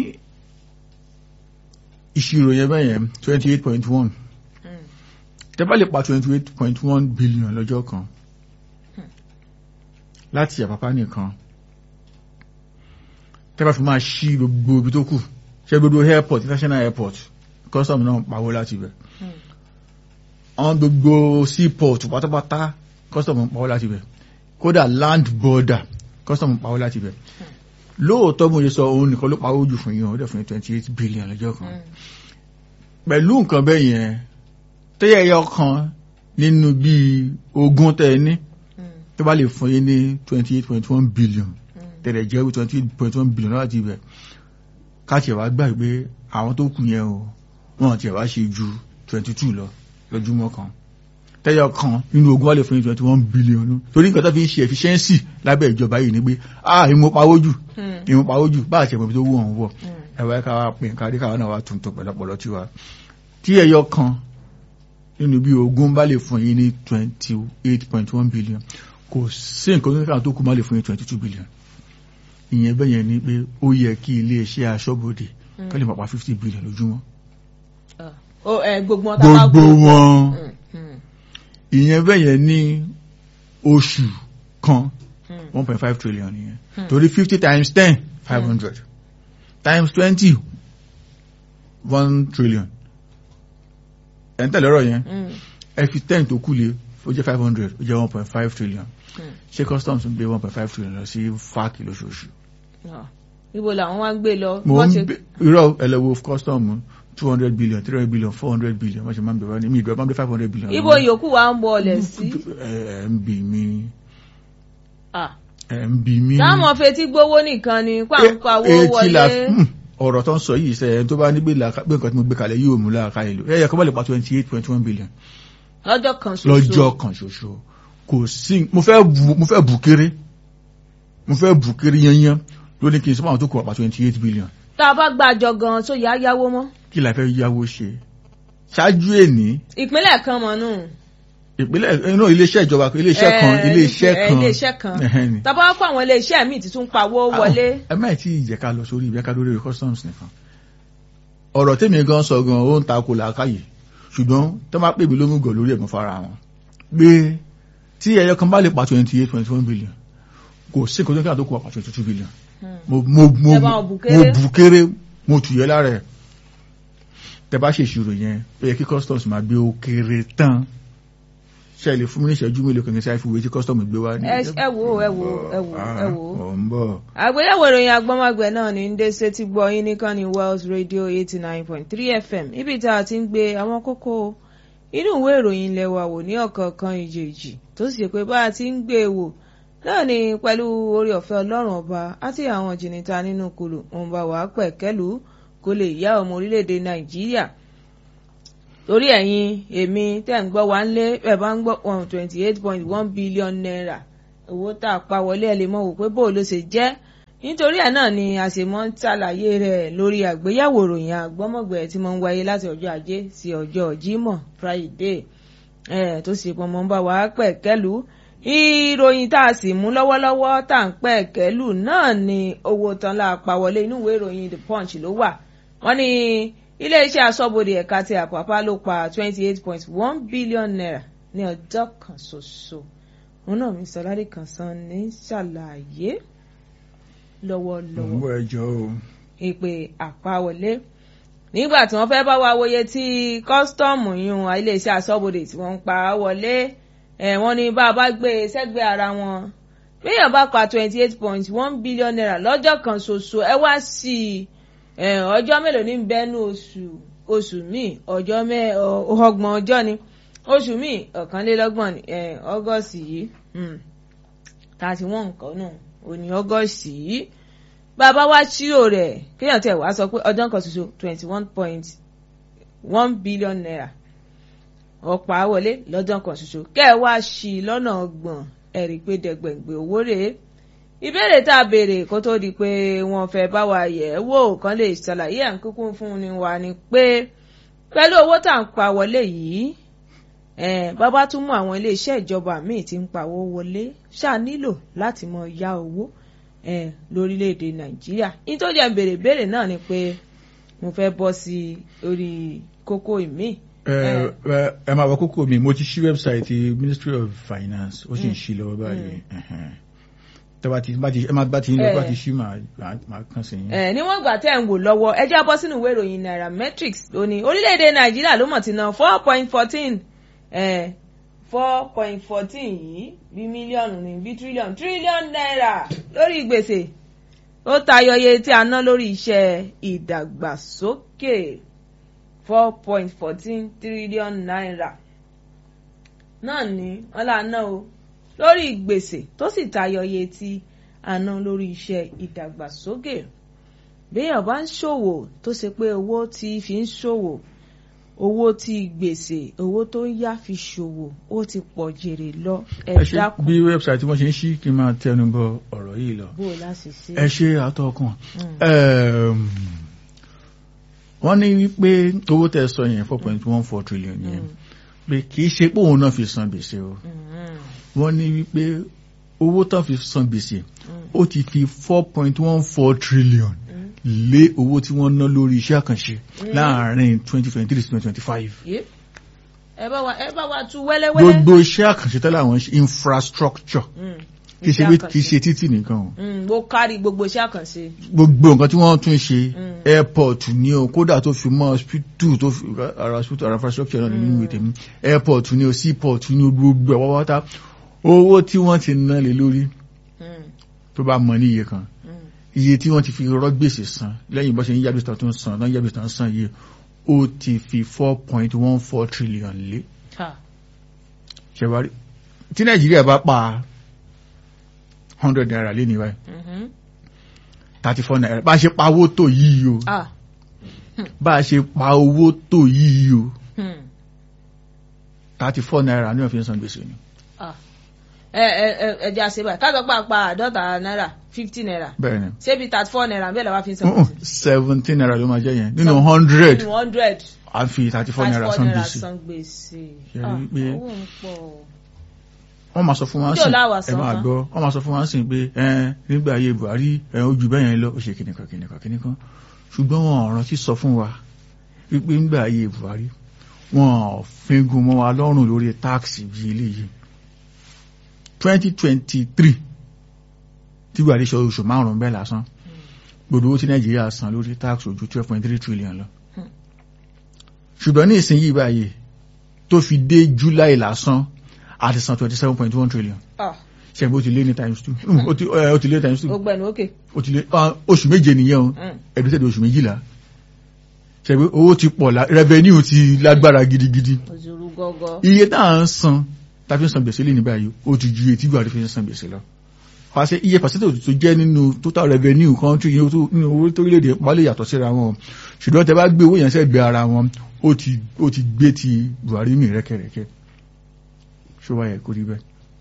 ìṣirò yẹn bẹ́yẹn twenty eight point one mm, tẹ́ bá lè pa twenty eight point one billion lọ́jọ́ kan láti àpapá nìkan tẹ́ bá fi máa ṣí gbogbo ibi tó kù ṣe gbogbo airport international airport custom náà ń pawó láti ibẹ̀ mm. àwọn gbogbo seaport pátápátá custom ń pawó láti ibẹ̀ kódà land border custom ń pawó láti ibẹ̀ lóòótọ́ mo ṣe sọ òun nìkan ló pawó jù fún yín ó dẹ̀ fún yín twenty eight billion lọ́jọ́ kan Mm. pẹ̀lú nǹkan bẹ́ẹ̀ yẹn tẹ́yẹ yọ kan nínú bíi ogún tẹ́ ẹ ní Mm, tó bá lè fún yín ní twenty eight point one billion mm. tẹ̀lẹ̀ jẹ́ twenty eight point one billion láti ibẹ̀ káàkiri wá gbà pé àwọn tó kù yẹn o wọn ti wá ṣe ju twenty two lọ lójúmọ́ kan tẹ́yọ kan nínú ogún wá lè fún yín twenty one billion nù torí nǹkan tó fi ń ṣe efficiency lábẹ́ ìjọba yìí ni pé ah ìmú pawó jù Mm, ìmú pawó jù bá àti ẹ̀mọ́ ibi tó wù ọ̀hún wọ̀ mm. ẹ̀wọ̀ ẹ̀ka wa pè nǹkan àdékà náà wà tuntun pẹ̀lọpọ̀lọ tí wa tí ẹyọ kan nínú bí ogún bá lè fún yín ní twenty eight point one billion kò sí nǹkan tó kàn tó kù má lè fún yín twenty two billion ìyẹn bẹ́ẹ̀ yẹn ni pé ó yẹ kí iléeṣẹ́ aṣọ́bodè kí lè máa pa fifty billion lójúmọ́ Ah. Ó, ẹ, gbogbo wọn tá a bá gbogbo gbó- wọn Mm, mm, ìyẹn bẹ́ẹ̀ yẹn ní oṣù kan mm. one point five trillion nìyẹn Hmm. torí fifty times ten five hundred times twenty one trillion ẹ̀ ń tẹ̀lé ọ̀rọ̀ yẹn Mm, ẹ fi ten tó kù lé ó jẹ́ five hundred ó jẹ́ one point five trillion Hmm. ṣé customs ń gbé one point five trillion lọ sí fáàkì lóṣooṣù. Ah. ibo làwọn wá ń gbé lọ mo wọ́n ń ṣe gbé irọ́ ẹlẹ́wọ̀ custom two hundred billion three hundred billion four hundred billion wọ́n ṣe máa ń bẹ̀rẹ̀ ní mi ìgbà máa ń gbé five hundred billion. ibo yòókù wa ń bọ̀ọ̀lẹ̀ sí. ẹ ẹ ń bì mí Ah. ẹ ń bì mí. táwọn fetí gbowó nìkan ni pàǹpà owó etí la wọlé. hmm, ọ̀rọ̀ tó ń sọ yìí sẹ́yìn tó bá ní gbé làákà- gbé nǹkan tí mo gbé kalẹ̀ yóò mú láàká ìlú ẹ̀yẹ kọ́ bá lè pa twenty eight point one billion lọ́jọ́ kan ṣoṣo. lọ́jọ́ kan ṣoṣo kò sí mo fẹ́ bu mo fẹ́ bù kéré mo fẹ́ bù kéré yanyan ló ní kí n sọ fún àwọn tó kù pa twenty eight billion tá a bá gbàjọ gan tó yá yáwó mọ́. kí la fẹ́ yáwó ṣe ṣáájú èní ìpínlẹ̀ kan mọ̀ nù. ìpínlẹ̀ inú iléeṣẹ́ ìjọba iléeṣẹ́ kan Eh, iléeṣẹ́ eh, kan iléeṣẹ́ kan. Ẹhẹ́n ni. tàbá wá pọ̀ àwọn iléeṣẹ́ míì tí tún pawó wọlé. ẹ má tí ì jẹ́ ká lọ sórí ìbẹ́ká lórí customs nìkan ọ̀rọ̀ tèmi gan sọ gan ó ń takò làákàyè ṣùgbọ́n tó máa pè mí lómùgọ̀ lórí ẹ̀gbọ́n fara wọn pé tí ẹyọ kan bá lè pa twenty eight point one billion kò sí nǹkan tó ń kí àtòkù pa twenty two billion Hmm. mo mo mo Ẹ bá wọn bù mo kéré. bù kéré mo tù yẹ lára ẹ̀ tẹ bá ṣèṣirò yẹn ó yẹ kí customs máa gbé ó kéré tán ṣe lè fún mi ní ìṣẹ́jú mélòó kan kí n ṣe àìfúwé tí customs gbé wá ní. ẹ ẹ wo ẹ wo ẹ wo ẹ wo. ọ̀ ń bọ̀. àgbéyẹ̀wò ìròyìn agbọ́mọgbẹ̀ náà ní ń dé sétí gbọ́ yín nìkan ní Wells Radio eighty nine point three FM níbi tá a ti ń gbé àwọn kókó inú ìwé ìròyìn ilẹ̀ wa wò ní ọ̀kọ̀ọ̀kan ìjèjì tó sì ṣe pé bá a ti ń gbé e wò náà ni pẹ̀lú orí ọ̀fẹ́ ọlọ́run ọba àti àwọn jìnnìta nínú kùlù òun bá wàá pẹ̀kẹ́lù kó lè yá ọmọ orílẹ̀-èdè Nàìjíríà torí ẹ̀yin èmi tẹ́ ń gbọ́ wá ń lé ẹ̀ bá ń gbọ́ one twenty eight point one billion naira owó tá a pa wọlé ẹ lè mọ̀ wò pé bó ló ṣe jẹ́ nítorí ẹ̀ náà ni a ṣe mọ́ ń ṣàlàyé rẹ̀ lórí àgbéyẹ̀wò ìròyìn àgbọ́mọ̀gbẹ̀ tí mo ń wáyé láti ọjọ́ ajé sí ọjọ́ Jímọ̀ Friday ẹ̀ tó sì pọ̀ mọ́ ń bá wa pẹ̀kẹ́lù ìròyìn tá a sì mú lọ́wọ́lọ́wọ́ tá à ń pẹ̀kẹ́lù náà ni owó tán la pa wọlé inú ìwé ìròyìn The Punch ló wà wọ́n ní iléeṣẹ́ aṣọ́bodè ẹ̀ka ti Àpápá ló pa twenty eight point one billion naira ní ọjọ́ kan ṣoṣo òun náà mi sọládì kan san ní ṣàlàyé lọ́wọ́lọ́wọ́ Mo ẹjọ́ o. ìpè àpawọlé nígbà tí wọ́n fẹ́ bá wa wòye tí kọ́sítọ́ọ̀mù yún iléeṣẹ́ aṣọ́bodè tí wọ́n ń pa á wọlé ẹ̀ wọ́n ní bá a bá gbé e sẹ́gbẹ̀ẹ́ ara wọn bíyàn bá pa twenty eight point one billion naira lọ́jọ́ kan ṣoṣo ẹ wá sí i ọjọ́ mélòó ní bẹ́ẹ̀nu oṣù oṣù míì ọjọ́ mẹ́ ọgbọ̀n ọjọ́ ni oṣù míì ọ̀kànlélọ́gbọ̀n ní ọgọ́sì yìí thirty one nǹkan náà òní ọgọ́sì yìí bàbá wa ṣírò rẹ̀ kéèyàn tẹ̀ wá sọ pé ọjọ́ kan ṣoṣo twenty one point one billion naira ọ̀pá wọlé lọ́jọ́ kan ṣoṣo kẹ́ ẹ wá sí i lọ́nà ọgbọ̀n ẹ̀rí pé dẹ̀gbẹ̀gbẹ̀ owó rèé ìbéèrè tá a béèrè kó tó di pé wọ́n fẹ́ bá wa yẹ̀ ẹ́ wò kán lè ṣàlàyé à ń kúkú fún ni wa ni pé pẹ̀lú owó tá à ń pa wọlé yìí bàbá tún mú àwọn iléeṣẹ́ ìjọba míì tí ń pawó wọlé ṣáà nílò láti mọ ya owó lórílẹ̀‐èdè nàìjíríà ní tó jẹ́ béèrè béèrè náà ni pé mo fẹ́ bọ́ sí orí kókó ìmíì ẹ máa wọ kókó mi mo ti ṣí wẹ́bsáìtì Ministry of Finance ó sì ń ṣí lọ́wọ́ báyìí tẹ́bá ti bá ti ẹ máa bá ti ń lọ bá ti ṣí máa kàn sí yín. ẹ níwọ̀n ìgbà tẹ́ ń wò lọ́wọ́ ẹ já bọ́ sínú ìwé ìròyìn Nairametrics lónìí orílẹ̀-èdè nàìjíríà ló mọ̀ ti ná four point fourteen four point fourteen yìí bí mílíọ̀nù ní bí tírílíọ̀nù tírílíọ̀nù náírà lórí gbèsè ó tayọ iye tí a ná lórí iṣẹ́ ìdàgbàsókè four point fourteen trillion naira náà ni wọ́n là ná o lórí gbèsè tó sì tayọ iye tí a ná lórí iṣẹ́ ìdàgbàsókè béèyàn bá ń ṣòwò tó ṣe pé owó tí fi ń ṣòwò owó tí gbèsè owó tó ń yá fi ṣòwò ó ti pọ̀ jèrè lọ ẹ dákun. bí wẹ́bsáìtì wọ́n ṣe ń ṣí kí n máa tẹnu bọ ọ̀rọ̀ yìí lọ. bó o láti ṣe. ẹ ṣe àtọkùn. wọ́n ní wípé owó tẹ́ sọ yẹn four point one four trillion yẹn pé kì í ṣe pé òun náà fi san gbèsè o. wọ́n ní wípé owó tán fi san gbèsè ó ti fi four point one four trillion lé owó tí wọ́n ná lórí iṣẹ́ àkànṣe láàárín twenty twenty three to twenty twenty five. ẹ bá wa ẹ bá wa tú wẹ́lẹ́wẹ́lẹ́. gbogbo iṣẹ́ àkànṣe tẹ́lẹ̀ àwọn infrastructure kì í ṣe pé kì í ṣe títì nìkan o Mm, ó kárí gbogbo iṣẹ́ àkànṣe. gbogbo nǹkan tí wọ́n tún ṣe Mm. airport ní o kódà tó fi mọ́ hospital tó fi ara hospital ara infrastructure náà nínú ìwé tèmi airport ní o seaport ní o gbogbo ẹ̀ wáwátá owó tí wọ́n ti ná lé lórí Mm, tó bá mọ ní iye kan mm. iye tí wọ́n ti fi rọ́ gbèsè san lẹ́yìn bó ṣe ń yábìsítà tó ń san náà yábìsítà ń san yìí ó ti fi four point one four trillion lé Ha. ṣẹ̀wárí tí nàìjíríà bá pa hundred naira lé ní báyìí Mhm. thirty four naira bá a ṣe pa owó tó yìí o Ah. bá a ṣe pa owó tó yìí o Hmm. thirty four naira ní òfin san gbèsè ni Ah. ẹ ẹ ẹ ẹ jẹ́ àṣẹ báyìí ká sọ pé àpá àádọ́ta náírà fifty naira bẹ́ẹ̀ ni ṣébi thirty four naira bẹ́ẹ̀ làwọn fi ń san gbèsè. seventeen naira ló máa jẹ́ yẹn nínú hundred nínú hundred a fi thirty four thirty naira four san naira gbèsè san gbèsè. Ṣé Ah, rí pé- owó ń pọ̀. wọ́n máa sọ fún wa Níjọ́ sìn láwà ẹ san máa tán. gbọ́ wọ́n máa sọ fún wa sìn pé ẹ nígbà ayé Buhari ẹ ojú bẹ́ẹ̀ yẹn lọ ó ṣe kìnìkan kìnìkan kìnìkan ṣùgbọ́n wọn ò rántí sọ fún wa wípé nígbà ayé Buhari wọn ò fingun mọ́ wa lọ́rùn lórí táàkì bíi eléyìí twenty twenty three tí Buhari sọ oṣù márùn-ún bẹ́ẹ̀ lásán gbogbo owó tí Nàìjíríà san lórí táàkì ojú twelve point three trillion lọ Hmm. ṣùgbọ́n ní ìsinyìí báyìí tó fi dé July lásán àti san twenty seven point one trillion Ah, ṣẹ́gbẹ́ ó ti lé ní times two Mm, ó ti ẹ, ó ti lé times two ó gbẹ̀nu òkè. ó ti lé ah, oṣù méje nìyẹn o Mm. ẹ̀dùsẹ̀dẹ̀ oṣù méjìlá ṣẹ́gbẹ́ owó ti pọ̀ la revenue ti lágbára gidigidi òzòrú gọ́gọ́. iye tá à ń san tá a fi ń san gbèsè lé ní báyìí ó ti ju iye tí Buhari fi ń san gbèsè lọ pàṣẹ iye pàṣẹ tó jẹ́ nínú total revenue country yìí tó- nínú owó torílẹ̀-èdè pa lè yàtọ̀ síra wọn ṣùgbọ́n tẹ bá gbé owó yẹn sẹ́gbẹ̀ẹ́ ara wọn ó ti ó ti gbé ti Buhari mì rẹ́kẹ̀rẹ́kẹ́ ṣó wáyé kó rí bẹ́ẹ̀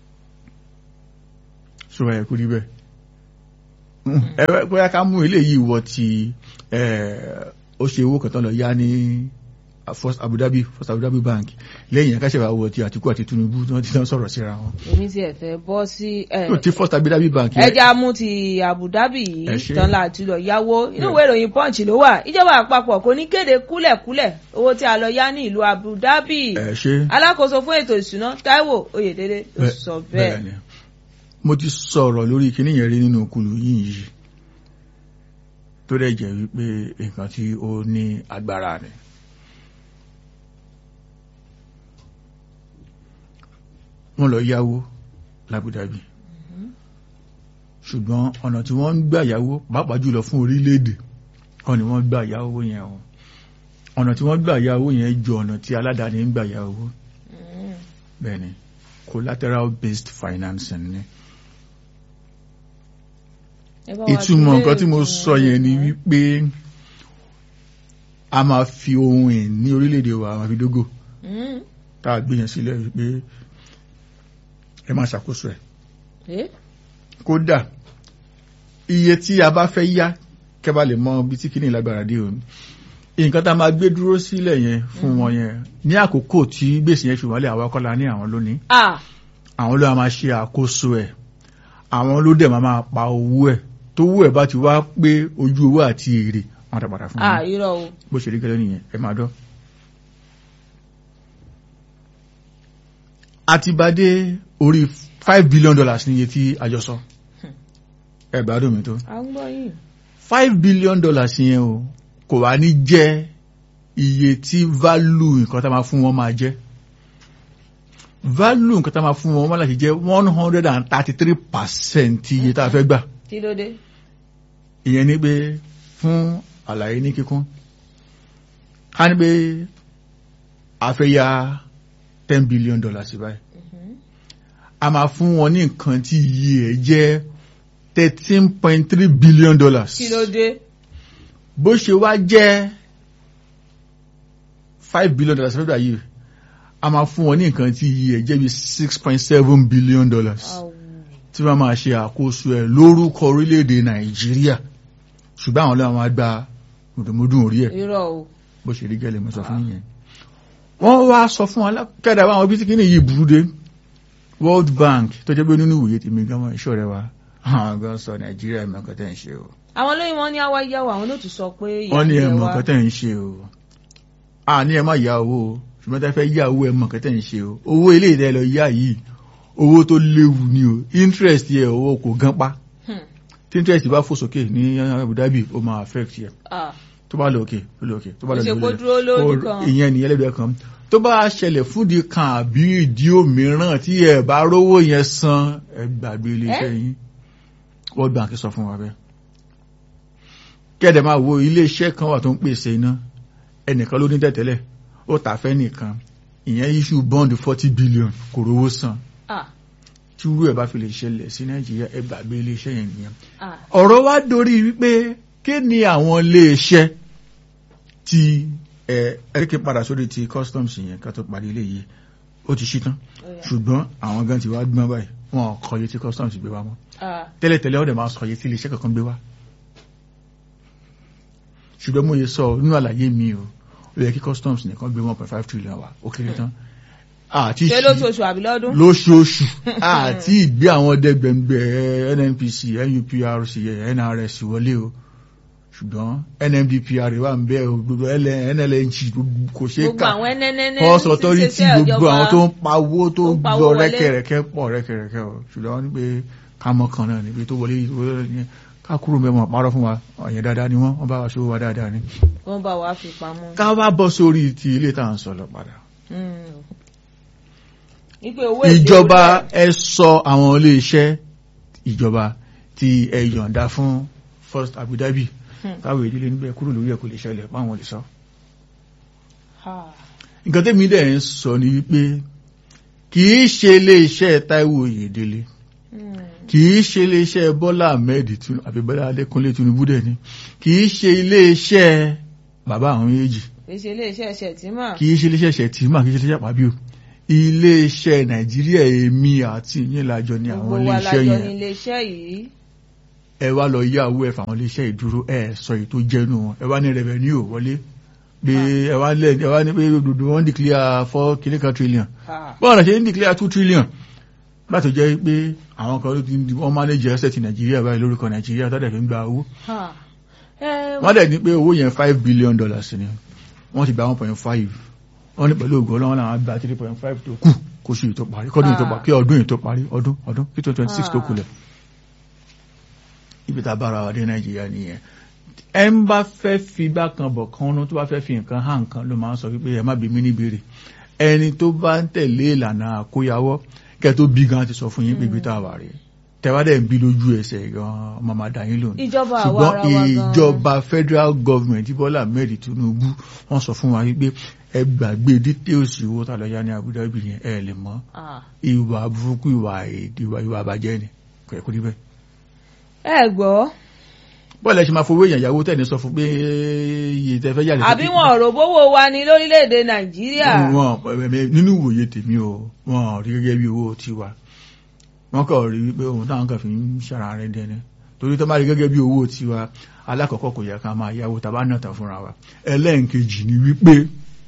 ṣó wáyé kó rí bẹ́ẹ̀ ẹ bẹ́- bóyá ká mú eléyìí wọ ti ẹ̀, ó ṣe owó kan tán lọ yá ní First Abu Dhabi First Abu Dhabi Bank lẹ́yìn akáṣẹ́wà wọ ti Àtíkù àti Tinubu tí wọ́n ti tán sọ̀rọ̀ síra wọn èmi ti ẹ̀ fẹ́ bọ́ sí ẹ̀, tó ti First Abu Dhabi Bank yẹn ẹja mú ti Abu Dhabi Ẹ yìí ṣé. tán láti lọ yáwó inú Yeah. ìwé ìròyìn Punch ló wà ìjọba àpapọ̀ kò ní kéde kúlẹ̀kúlẹ̀ owó tí a lọ yá ní ìlú Abu Dhabi ẹ ṣe alákòóso fún ètò ìṣúná Táíwò Oyèdélé ló Bẹ́ẹ̀- sọ bẹ́ẹ̀ bẹ́ẹ̀. ni mo ti sọ̀rọ̀ lórí kíní yẹn rí nínú kulu yìí yìí tó dẹ̀ jẹ́ wípé nǹkan tí ó ní agbára ni wọ́n lọ yáwó l'Abu Dhabi ṣùgbọ́n ọ̀nà tí wọ́n ń gbà yáwó pàápàá jùlọ fún orílẹ̀-èdè kan ni wọ́n gbà yáwó yẹn o ọ̀nà tí wọ́n gbà yáwó yẹn ju ọ̀nà tí aládàáni ń gbà yáwó Mm. bẹ́ẹ̀ni collateral based financing ni Ẹ bá wa ìtumọ̀ gbé nǹkan tí mo ìtumọ̀ sọ yẹn ni rẹ̀. wípé a máa fi ohun ẹ̀ ní orílẹ̀-èdè wa àwọn àfidógò Mm. tá a gbé yẹn sílẹ̀ wípé ẹ máa ṣàkóso ẹ̀ Eh? kódà iye tí a bá fẹ́ yá kẹ́bà lè mọ bí tí kìíní lágbára dé òun nǹkan tá a máa gbé dúró sílẹ̀ yẹn fún wọn yẹn ní àkókò tí gbèsè yẹn fi wọlé àwọn kọ́la ní àwọn lónìí Ah, àwọn ló máa ṣe àkóso ẹ̀ àwọn ló dẹ̀ máa máa pa owó ẹ̀ tó wú ẹ̀ bá ti wá pé ojú owó àti èrè wọn dá padà fún ah, wọn irọ́ o. bó ṣe rí gẹ́lẹ́ nìyẹn ẹ máa dọ́. àti bá dé orí five billion dollars ní iye tí àjọ sọ ẹ gbádùn mi tó à ń gbọ́ yìí. five billion dollars yẹn o kò wá ní jẹ́ iye tí value nǹkan tá a máa fún wọn máa jẹ́ value nǹkan tá a máa fún wọn máa láti jẹ́ one hundred and thirty three percent iye tá a fẹ́ gbà kí ló dé. ìyẹn ni pé fún àlàyé ní kíkún ká ní pé a fẹ́ ya ten billion dollars báyìí Mhm. a máa fún wọn ní nǹkan tí iye ẹ̀ jẹ́ thirteen point three billion dollars kí ló dé. bó ṣe wá jẹ́ five billion dollars fẹ́ gbà yìí a máa fún wọn ní nǹkan tí iye ẹ̀ jẹ́ bí six point seven billion dollars Àwù. tí wọ́n máa ṣe àkóso ẹ̀ lórúkọ orílẹ̀-èdè nàìjíríà ṣùgbọ́n àwọn ọlọ́run máa gba mùdùmùdùn orí ẹ̀ irọ́ o. bó ṣe rí gẹ́lẹ́ mo sọ fún yẹn wọ́n wá sọ fún alákẹ́dà àwọn ibi tí kí ni yìí burú dé World Bank tó jẹ́ pé nínú ìwòye tèmi gan mọ́ ìṣọ́ rẹ wa àwọn gan sọ nàìjíríà ẹ̀mọ́ kan tẹ́ ń ṣe o àwọn olóyìn wọn ní àwa yáwó àwọn ló tún sọ pé ìyá wọ́n ní jẹ ẹ̀mọ́ wá. kan tẹ́ ń ṣe o a ní ẹ má yá owó o ṣùgbọ́n tẹ́ fẹ́ yá owó ẹ̀mọ́ kan tẹ́ ń ṣe o owó ilé ìdẹ́ lọ yá yìí owó tó léwu ni o interest yẹ owó kò gan pa Hmm. tí interest bá fò sókè ní Abu Dhabi ó máa affect yẹ Ah. tó bá lọ òkè ó lọ òkè tó bá lọ Ó ṣe kó lọ dúró lójú Ó- kan. ìyẹn nìyẹn lẹ́gbẹ̀ẹ́ kan tó bá ṣẹlẹ̀ fúdi kan àbí ìdí òmíràn tí ẹ bá rówó yẹn san ẹ gbàgbé iléeṣẹ́ yín World Bank sọ fún wa bẹ́ẹ̀ kẹ́ẹ̀dẹ̀ máa wo iléeṣẹ́ kan wà tó ń pèsè iná ẹnìkan ló ní tẹ̀tẹ́lẹ̀ ó tà fẹ́ nìkan ìyẹn issue bond forty billion kò rówó san Ah. tí irú ẹ̀ bá fi lè ṣẹlẹ̀ sí Nàìjíríà ẹ gbàgbé iléeṣẹ́ yẹn nìyẹn Ah. ọ̀rọ̀ wá dorí wípé kí ni àwọn iléeṣẹ́ tí ẹ ẹ̀ríkì padà sórí ti customs yẹn ká tó parí ilé yìí ó ti ṣítán Ó yá. ṣùgbọ́n àwọn gan ti wá gbọ́n báyìí wọn ò kọye tí customs gbé wá mọ́ Ah. tẹ́lẹ̀tẹ́lẹ̀ ọ̀dẹ̀ máa sọ iye tí iléeṣẹ́ kankan gbé wá ṣùgbọ́n mo yẹ sọ nínú àlàyé mi o ó yẹ kí customs nìkan gbé one point five trillion wá ó kéré tán àti ṣé ṣí- lóṣooṣù àbí lọ́dún. lóṣooṣù àti ìgbé àwọn dẹgbẹ̀ngbẹ̀ nnpc nuprc nrs wọlé o ṣùgbọ́n nmdpr wà ń bẹ o gbogbo nlng kò ṣe é gbogbo kà àwọn ẹnẹnẹnẹ first authority gbogbo àwọn tó ń pawó tó tó ń pawó gbọ́ wọlé. rẹ́kẹ̀rẹ́kẹ́ pọ̀ rẹ́kẹ̀rẹ́kẹ́ o ṣùgbọ́n wọ́n ní pé kámọ́ kan náà níbi tó wọlé tó wọlé ní ká kúrò mẹ́wọ̀n parọ́ fún wa ọ̀yẹ́ dáadáa ni wọ́n wọ́n bá wa ṣòwò wa dáadáa ni. wọ́n bá wa fi pamọ́. ká wá bọ́ sórí ti ilé tá à ń sọ lọ padà Hmm. Ipe owó èlé ìjọba orí ẹ̀. ẹ sọ àwọn iléeṣẹ́ ìjọba tí ẹ yọ̀ǹda fún first Abu Dhabi Hmm. káwé ìdílé níbẹ̀ kúrò lórí ẹ̀ kò lè ṣẹlẹ̀ páwọn lè sọ. Ah. nǹkan tẹ́mi dẹ̀ ń sọ ni wípé kì í ṣe iléeṣẹ́ Táíwò Oyèdélé Hmm. kì í ṣe iléeṣẹ́ Bọ́lá Ahmed Tinubu àbí Bọ́lá Adékúnlé Tinubu dẹ̀ ni kì í ṣe iléeṣẹ́ bàbá àwọn méjì kì í ṣe iléeṣẹ́ ṣẹ̀tìmọ̀. kì í ṣe iléeṣẹ́ Shettima kì í ṣe iléeṣẹ́ Pàbíò iléeṣẹ́ Nàìjíríà èmi àti ìyẹn lájọ ni àwọn gbogbo wa iléeṣẹ́ lájọ yẹn ní iléeṣẹ́ yìí. ẹ wá lọ yá owó ẹ fàwọn iléeṣẹ́ ìdúró ẹ sọ èyí tó jẹnu wọn ẹ wá ní revenue ò wọlé pé ẹ wá lẹ ẹ wá ní pé dùdú wọn declare four kìlíkan trillion Ah. bọ́ọ̀ náà ṣe ń declare two trillion láti jẹ́ pé àwọn kan ló ti di wọ́n manage asset nàìjíríà báyìí lórúkọ nàìjíríà tó dẹ̀ fi ń gba owó Ah. Ẹ, wọ́n dẹ̀ ní pé owó yẹn five billion dollars ni wọ́n ti gba one point five wọ́n ní pẹ̀lú ògùn ọlọ́wọ́n làwọn gba three point five tó kù kó sì tó parí kọ́dún yìí tó parí kí ọdún yìí tó parí ọdún ọdún kí twenty twenty six tó kulẹ̀ ibi tá a bára wa dé nàìjíríà nìyẹn ẹ ń bá fẹ́ fi gbá kan bọ̀ kan ọ́nú tó bá fẹ́ fi nǹkan hàn nǹkan ló máa ń sọ wípé ẹ má bí mí níbèrè ẹni tó bá ń tẹ̀lé ìlànà àkóyawọ́ kẹ́ tó bí gan ti sọ fún yín pé ibi tá a wà rèé tẹ́wádẹ́ ń bí lójú ẹsẹ̀ gan ọmọ máa dà yín lónìí ìjọba àwa ṣùgbọ́n ara wa gan. ìjọba federal government Bọ́lá Ahmed Tinubu wọ́n sọ fún wa wípé ẹ gbàgbé details owó tá a lọ yá ní Abu Dhabi yẹn ẹ lè mọ̀ Ah. ìwà burúkú ìwà èdè ìwà ìwà àbàjẹ́ ni kò yẹ kó rí bẹ́ẹ̀. ẹ gbọ́ bọ́ọ̀lù ẹ ṣe máa fowó èèyàn ìyàwó tẹ̀ ní sọ fún pé iye tẹ fẹ́ yàrá àbí wọn ò rò bówó wa ní lórílẹ̀‐èdè nàìjíríà. wọn ẹ, nínú ìwòye tèmi o wọn rí gẹ́gẹ́ bí owó tiwa wọn kàn rí wípé ohun táwọn kan fi ń ṣara rẹ dẹni torí tó bá rí gẹ́gẹ́ bí owó tiwa alákọ̀ọ́kọ́ kò yẹ ká máa yáwó tàbá náà tàn fúnra wa ẹlẹ́ǹkejì ni wípé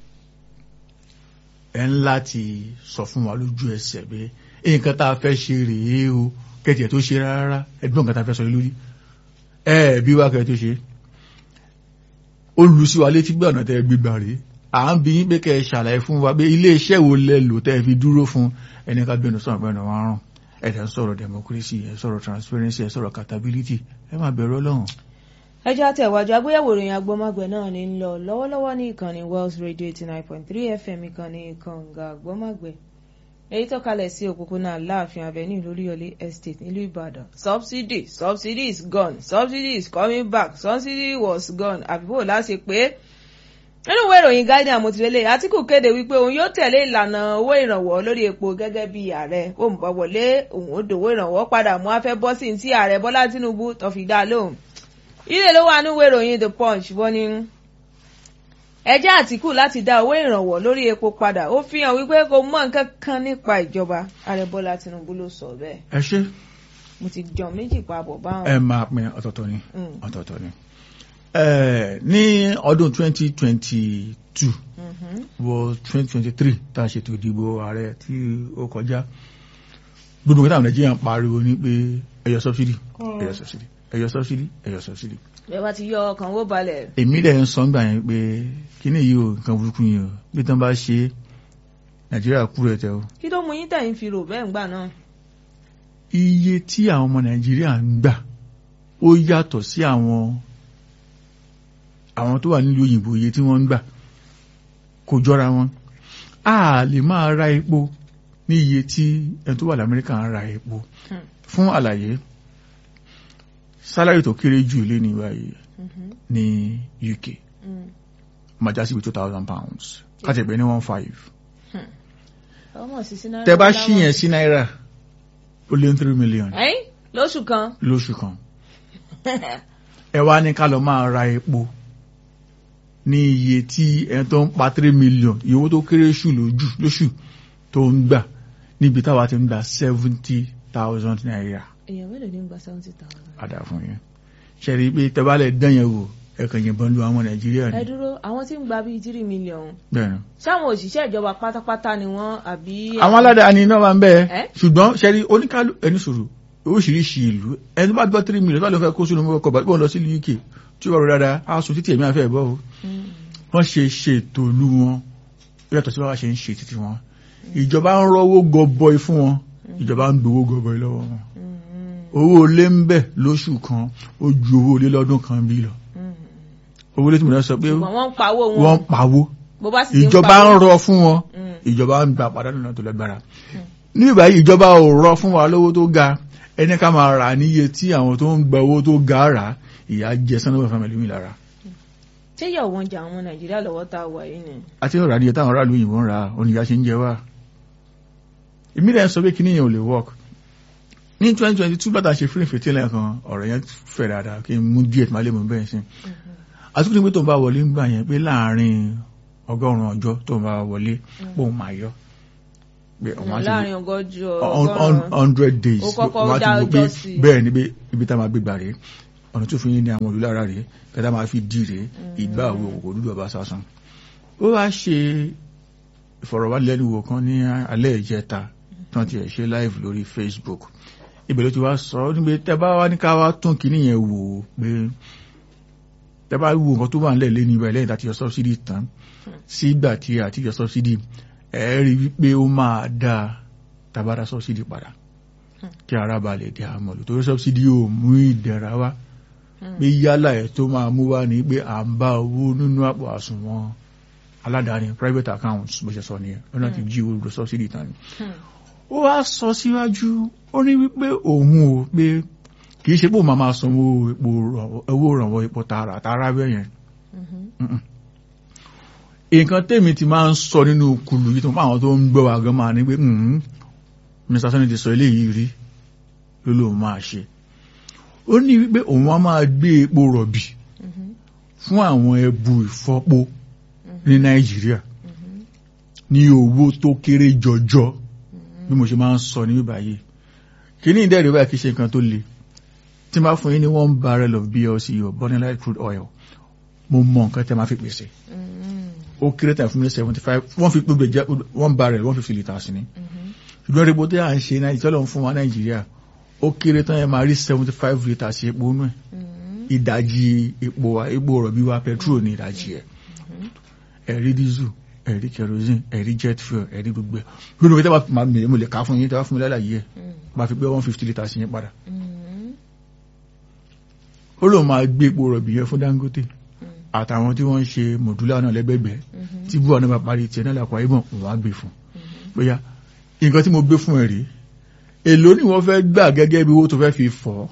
ẹ ń láti sọ fún wa lójú ẹsẹ̀ pé nǹkan tá a fẹ́ ṣe rèé o kẹ́tì ẹ̀ tó ṣe rárá ẹgbọ́n nǹkan tá a fẹ́ sọ lórí ẹ bí wá kẹ́ tó ṣe ó lu sí wa létí gbé ọ̀nà tẹ́ gbígbà rèé à ń bi yín pé kẹ́ ẹ ṣàlàyé fún wa pé ilé iṣẹ́ wo lẹ lò tẹ́ ẹ fi dúró fún ẹni ká gbẹnu sọ̀rọ̀ gbẹnu wọn rùn ẹ̀dẹ̀ ń sọ̀rọ̀ democracy ẹ̀ sọ̀rọ̀ transparency ẹ̀ sọ̀rọ̀ accountability ẹ máa bẹ̀rù ọlọ́run. ẹjọ́ àtẹ̀wájú agbéyẹ̀wò ìròyìn agbọ́mágbẹ̀ náà ní ń lọ lọ́wọ́lọ́wọ́ ní ìkànnì Wells Radio eighty nine point three FM ìkànnì kànga agbọ́mágbẹ̀ èyí tó kalẹ̀ sí òpópónà Aláàfin Avenue lóríyọlé estate nílùú Ìbàdàn subsidy subsidy is gone subsidy is coming back subsidy was gone àbíbò láti pé nínú ìwé ìròyìn Guardian àmọ̀tìlélẹ̀ Àtíkù kéde wípé òun yóò tẹ̀lé ìlànà owó ìrànwọ́ lórí epo gẹ́gẹ́ bí ààrẹ òun bọ̀ wọlé òun ó dòwó ìrànwọ́ padà mú afẹ́ bọ́ sí ti ààrẹ Bọ́lá Tinubu tó fi dá lóhùn ilé ló wà nínú ìwé ìròyìn The Punch wọ́n ní ẹjẹ́ Àtíkù láti dá owó ìrànwọ́ lórí epo padà ó fi hàn wípé kò mọ̀ nǹkan kan nípa ìjọba ààrẹ Bọ́lá Tinubu ló sọ bẹ́ẹ̀ ẹ ṣe mo ti jọ méjì papọ̀ báwọn. ẹ máa pín ọ̀tọ̀ọ̀tọ̀ ni Mm. ọ̀tọ̀ọ̀tọ̀ ni. Ẹ, ní ọdún 2022 Mhm. wọ 2023 tá a ṣètò ìdìbò ààrẹ tí ó kọjá gbogbo nǹkan táwọn Nàìjíríà ń pariwo ní pé ẹyọ sọbsidi ẹyọ sọbsidi ẹyọ sọbsidi ẹyọ sọbsidi bẹ́ẹ̀ bá ti yọ ọkàn wó balẹ̀. èmi dẹ̀ ń sọ ńgbà yẹn pé kíní yìí o nǹkan burúkú yìí o bí tán bá ṣe nàìjíríà kú rẹ̀ tẹ́ o kí ló mú yín tẹ̀yìn fi rò bẹ́ẹ̀ ńgbà náà. iye tí àwọn ọmọ nàìjíríà ń gbà ó yàtọ̀ sí àwọn àwọn tó wà nílùú òyìnbó iye tí wọ́n ń gbà kò jọra wọn a lè máa ra epo ní iye tí ẹni tó wà lamẹ́ríkà ń ra epo Hmm. fún àlàyé sálárì tó kéré jù lé ní báyìí Mhm. ní UK Mm. máa já sí two thousand pounds káti ẹ̀gbẹ́ ní one five ọmọ sísí náírà. tẹ bá ṣí yẹn sí náírà ó lé ní three million ẹ̀yìn lóṣù kan. lóṣù kan ẹ wá ní ká lọ máa ra epo ní iye tí ẹni tó ń pa three million iye owó tó kéré jù lójú lóṣù tó ń gbà níbi táwa ti ń gba seventy thousand naira èèyàn mélòó ní gba seventy thousand. padà fún yẹn ṣe rí i pé tẹ́bálẹ̀ dán yẹn wò ẹ̀kan yìnbọn lu àwọn nàìjíríà ẹ ni dúró àwọn tí ń gba bíi three million bẹ́ẹ̀ ni. sáwọn òṣìṣẹ́ ìjọba pátápátá ni wọ́n àbí. àwọn aládàáni náà máa ń bẹ́ẹ̀ Ẹ́? ṣùgbọ́n ṣe rí oníkálù ẹni sòrò oríṣiríṣi ìlú ẹni tó bá gbọ́ three million tó bá lọ fẹ́ kó sínú mọ́kọ̀ bá gbọ́n lọ sí UK tí ó rọrùn dáadáa á sùn títí ẹ̀mí àfẹ́ ẹ̀bọ́ o Mm. wọ́n ṣe ṣètò ìlú wọn ó yàtọ̀ sí báwa ṣe ń ṣe títí wọn ìjọba ń rọ́wọ́ gọbọi fún wọn ìjọba ń gbowó gọbọi lọ́wọ́ wọn Mm. owó ilé ń bẹ lóṣù kan ó ju owó ilé lọ́dún kan bí lọ Mm. owó ilé tí mo náà sọ pé ṣùgbọ́n wọ́n ń pawó wọn. wọ́n pawó bó bá sì ti ń ìjọba ń pawó. rọ fún wọn Mm. ìjọba ń gba pàdánù náà tó lágbára ní ìbáyìí ìjọba ò rọ fún wa lówó tó ga ẹni ká máa rà níye tí àwọn tó ń gba owó tó ga rà ìyá jẹ sanwó fámìlì mi lára ṣé yọ̀ wọ́n jà àwọn nàìjíríà lọ́wọ́ tá a wà yìí ni. àti ọ̀rọ̀ àdìyẹ táwọn aráàlú òyìnbó ń ra oníyà ṣe ń jẹ wá ìmílẹ̀ ń sọ pé kíní yẹn ò lè work ní 2022 bàtà ṣe fílẹ̀ fètè lẹ́ẹ̀kan ọ̀rọ̀ yẹn fẹ̀ dáadáa kí n mú díẹ̀ tí máa lè mú bẹ́ẹ̀ sí àtúntò pé tó ń bá wọlé ń gbà yẹn pé láàárín ọgọ́rùn-ún ọjọ́ tó ń bá wọlé pòun máa yọ pé òun á ti láàrin ọgọ́jì on ọgọ́rùn-ún. hundred days Ó kọ́kọ́ wọ́n á ti dá wò pé ọjọ́ sí i. bẹ́ẹ̀ ni pé ibi tá a máa gbé gbà rèé ọ̀nà tó fi yín ní àwọn òlú lára rèé kẹta máa fi dì rèé ìgbà wo kò dúdú ọba sásán. ó wá ṣe ìfọ̀rọ̀wánilẹ́nuwò kan ní alẹ́ ìjẹta tí wọ́n ti ẹ̀ ṣe live lórí Facebook ibẹ̀ ló ti wá sọ ọ́ níbi tẹ́ bá wá ní ká wá tún kíní yẹn wò ó pé tẹ́ bá wo nǹkan tó wà nílẹ̀ lẹ́nu ibẹ̀ lẹ́yìn tá a ti yọ subsidy tán sígbà tí a ti yọ subsidy ẹ̀ rí wípé ó máa dáa tabara subsidy padà kí ara ba lè di àmọ̀lù torí subsidy ò mú ìdẹ̀ra wá pé yálà ẹ̀ tó máa mú wá ní pé à ń bá owó nínú àpò àsùnwọ̀n aládàáni private accounts bó ṣe sọ nìyẹn lọ́nà tí jí owó subsidy tán ni. ó wá sọ síwájú ó ní wípé òun ò pé kì í ṣe pé òun máa máa sanwó epo owó ìrànwọ́ epo tààrà tààrà bẹ́ẹ̀ yẹn nǹkan tèmi ti máa ń sọ nínú kùlù yìí tó máa àwọn tó ń gbọ́ wa gan máa ní pé Mr. Sani ti sọ eléyìí rí ló lóun máa ṣe ó ní wípé òun á máa gbé epo rọ̀bì fún àwọn ẹbu ìfọpo ní Nàìjíríà ní owó tó kéré jọjọ bí mo ṣe máa ń sọ ní báyìí kíní ìdẹ́rẹ́ báyìí kì í ṣe nǹkan tó le tí máa fún yín ní one barrel of BLC or burning light crude oil mo mọ nǹkan tẹ́ máa fi pèsè ó kéré tàn fún mi seventy five wọ́n fi gbogbo jẹ́ one barrel one fifty litres ni ṣùgbọ́n epo tí à ń ṣe náà ìtọ́lọ̀ ń fún wa Nàìjíríà ó kéré tán ẹ máa rí seventy five litres epo nù ẹ̀ ìdajì epo wa epo rọ̀bì wa petrol ní ìdajì ẹ̀ ẹ̀rí diesel ẹ̀rí kerosene ẹ̀rí jet fuel ẹ̀rí gbogbo ẹ̀ lónìí tẹ́ bá máa mìíràn mo lè ká fún yín tẹ́ bá fún mi lálàyé ẹ̀ máa fi gbé one fifty litres yẹn padà ó lóun máa gbé epo rọ̀bì yẹn fún Dangote àtàwọn tí wọ́n ń ṣe mọ̀dúlá náà lẹ́gbẹ̀gbẹ̀ tí búwa náà bá parí tiẹ̀ náà làkọ̀ ayébọ̀n òun á gbé fún bóyá nǹkan tí mo gbé fún ẹ rí èló ni wọ́n fẹ́ gbà gẹ́gẹ́ bí owó tó fẹ́ fi fọ́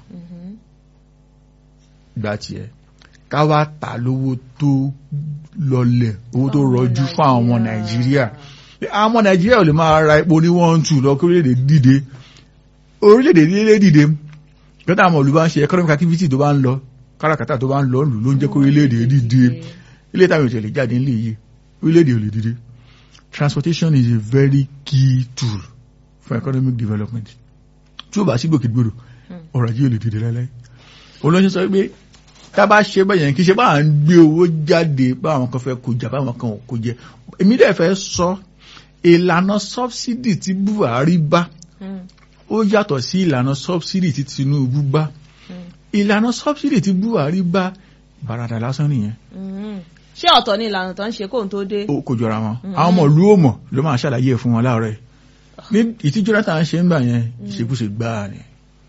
gbà tiẹ̀ ká wá tà lówó tó lọlẹ̀ owó tó rọjú fún àwọn ọmọ Nàìjíríà àwọn ọmọ Nàìjíríà ò lè máa ra epo ní one two lọ kí orílẹ̀-èdè dìde orílẹ̀-èdè nílé dìde gbọ́dọ̀ àwọn olùbá ń ṣe economic activity tó bá ń lọ káràkátà tó bá ń lọ lù ló ń jẹ́ kó orílẹ̀-èdè dìde ilé ìtàwọn ìṣẹ̀lẹ̀ jáde nílé yìí orílẹ̀-èdè ò lè dìde transportation is a very key tool for economic development tí ó bá sí gbòkègbodò ọrọ̀ ajé ò lè dìde lálẹ́ olóyún sọ pé tá a bá ṣe bẹ́yẹn kì í ṣe bá à ń gbé owó jáde bá àwọn kan fẹ́ kó jà bá àwọn kan ò kó jẹ èmi dẹ̀ fẹ́ sọ ìlànà subsidy tí Buhari bá ó yàtọ̀ sí ìlànà subsidy tí Tinubu bá ìlànà subsidy tí Buhari bá bàràdà lásán nìyẹn ṣé ọ̀tọ̀ ni ìlànà tó ń ṣe kóun tó dé. ó kò jọra wọn àwọn ọmọ ìlú ò mọ̀ ló máa ṣàlàyé ẹ̀ fún wọn láàárọ̀ yìí ní ìtí Jonathan ṣe ń gbà yẹn ìṣekúṣe gbáà ni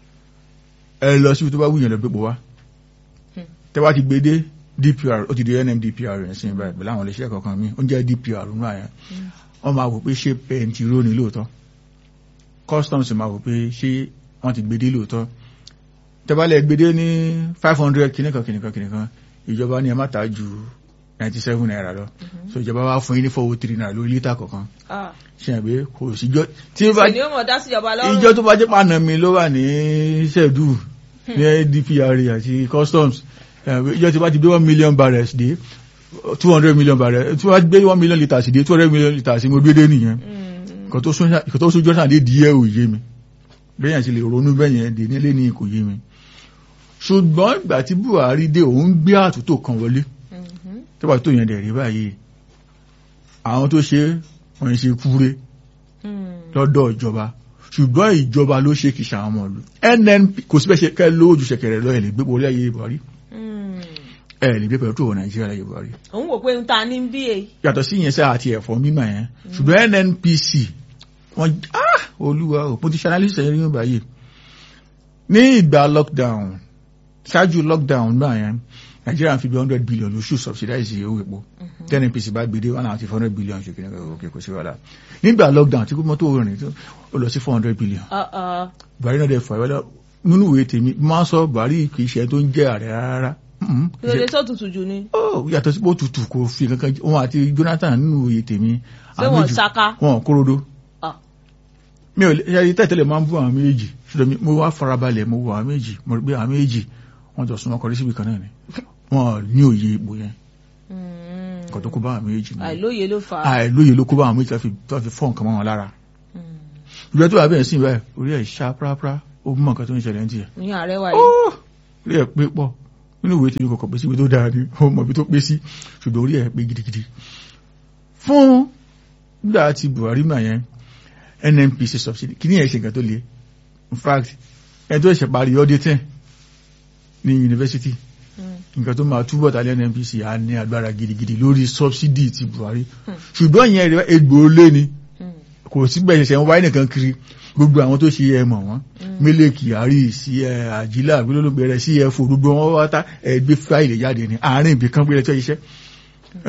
ẹ lọ síbi tó bá wúyàn lọ gbégbó wá tẹ wá ti gbé dé DPR ó ti di NMDPR rẹ̀ sí ibà pẹ̀lú àwọn iléeṣẹ́ kankan mi ó ń jẹ́ DPR nínú àyàn wọ́n máa wò pé ṣé pẹ̀ntìró ni lóòótọ́ customs máa wò pé ṣé wọ́n ti gbé dé lóòótọ́ tẹ́bálẹ̀ gbé dé ní five hundred kìnìkan kìnìkan kìnìkan ìjọba ní ẹ má ta ju ninety seven naira lọ so ìjọba wa fún yín ní four oh three naira lórí lítà kọ̀ọ̀kan ṣe é pé kò síjọ́ tí ó bá ṣe ni ó mọ̀ dá síjọba lọ́rùn. ìjọ tó bá jẹ́ pàánà mi ló wà ní ṣẹ́ẹ̀dù ní DPR àti customs ìjọ tí bá ti gbé one million barrels dé two hundred million barrels tí wọ́n gbé one million litres dé two hundred million litres mo gbé dé nìyẹn kò tó sójú ọ̀sán dé díẹ̀ ò yé mi bẹ́yàn sì lè ronú bẹ́yẹn dé nílé ní kò yé mi ṣùgbọ́n ìgbà tí Buhari dé òun gbé àtúntò kan wọlé tó bá tó yẹn dẹ̀ rí báyìí àwọn tó ṣe wọ́n ń ṣe kúré lọ́dọ̀ ìjọba ṣùgbọ́n ìjọba ló ṣe kìí ṣàwọn ọmọ ìlú NNP kò sí bẹ́ẹ̀ ṣe kẹ́ lójú ṣẹ̀kẹ̀rẹ̀ lọ ẹ̀ lè gbé orí ayé Buhari ẹ̀ lè gbé pẹ̀lú tó wọ Nàìjíríà láyé Buhari. òun wò pé ń ta ní bí e. yàtọ̀ sí ìyẹn sẹ́ àti ẹ̀fọ́ mímọ̀ yẹn ṣùgbọ́n NNPC wọ́n ah olúwa ò mo ti ṣe analysis ẹ̀yìn nígbà yìí ní ìgbà lockdown ṣáájú lockdown náà yẹn Nàìjíríà fi bí hundred billion lóṣù subsidize owó epo ten NPC bá gbé dé one hundred four hundred billion ṣe kìnnìkan òkè kò sí wàhálà nígbà lockdown tí mọ́tò rìn ó lọ sí four hundred billion Buhari náà dẹ̀ fà wẹ́lẹ́ nínú ìwé tèmi máa ń sọ Buhari kì í ṣe tó ń jẹ́ ààrẹ rárá lóde tó tutù jù ni. ó yàtọ̀ sí bó tutù kò fi kankan wọn àti Jonathan nínú ìwé tèmi ṣé wọn ṣaka. wọn kórodo mi ò ṣe tẹ́tẹ́lẹ̀ máa ń bú àwọn méjì ṣùgbọ́n mo wá farabalẹ̀ mo wo àwọn méjì mo rí pé àwọn méjì wọ́n jọ súnmọ́ kọrí síbi kan náà ni wọ́n ní òye ipò yẹn kò tó kó bá àwọn méjì ni àìlóye ló fà á. àìlóye ló kó bá àwọn méjì tó fi fọ́ nǹkan mọ́ wọn lára ìgbà tó wà bẹ́ẹ̀ sí ìbáyìí orí ẹ̀ ṣá pàápàá ó mọ̀ nǹkan tó ń ṣẹlẹ̀ ń tiẹ̀ ní ààrẹ wa yìí. orí ẹ̀ pé pọ̀ nínú ìwé tèmi kọ̀kọ̀ pé síbi tó dára ni ó mọ̀ ibi tó pé sí ṣùgbọ́n orí ẹ̀ pé gidigidi fún gbà tí Buhari mà yẹn NNPC subsidy kí ní ẹ̀ ṣe nǹkan tó le in fact ẹ tó ṣe parí auditing ní yunifásitì nǹkan tó máa túbọ̀ tàlẹ́ NNPC á ní agbára gidigidi lórí subsidy ti Buhari ṣùgbọ́n ìyẹn rẹ̀ egbò lé ni kò sí bẹ́ẹ̀ ṣẹ̀ṣẹ̀ ń wáyé nìkan kiri gbogbo àwọn tó ṣe ẹ mọ̀ wọ́n Mele Kyari sí ẹ àjílà gbólógbé rẹ sí ẹ fò gbogbo wọn wá tá ẹ gbé fáìlì jáde ní àárín ibì kan gbé rẹ tó ṣiṣẹ́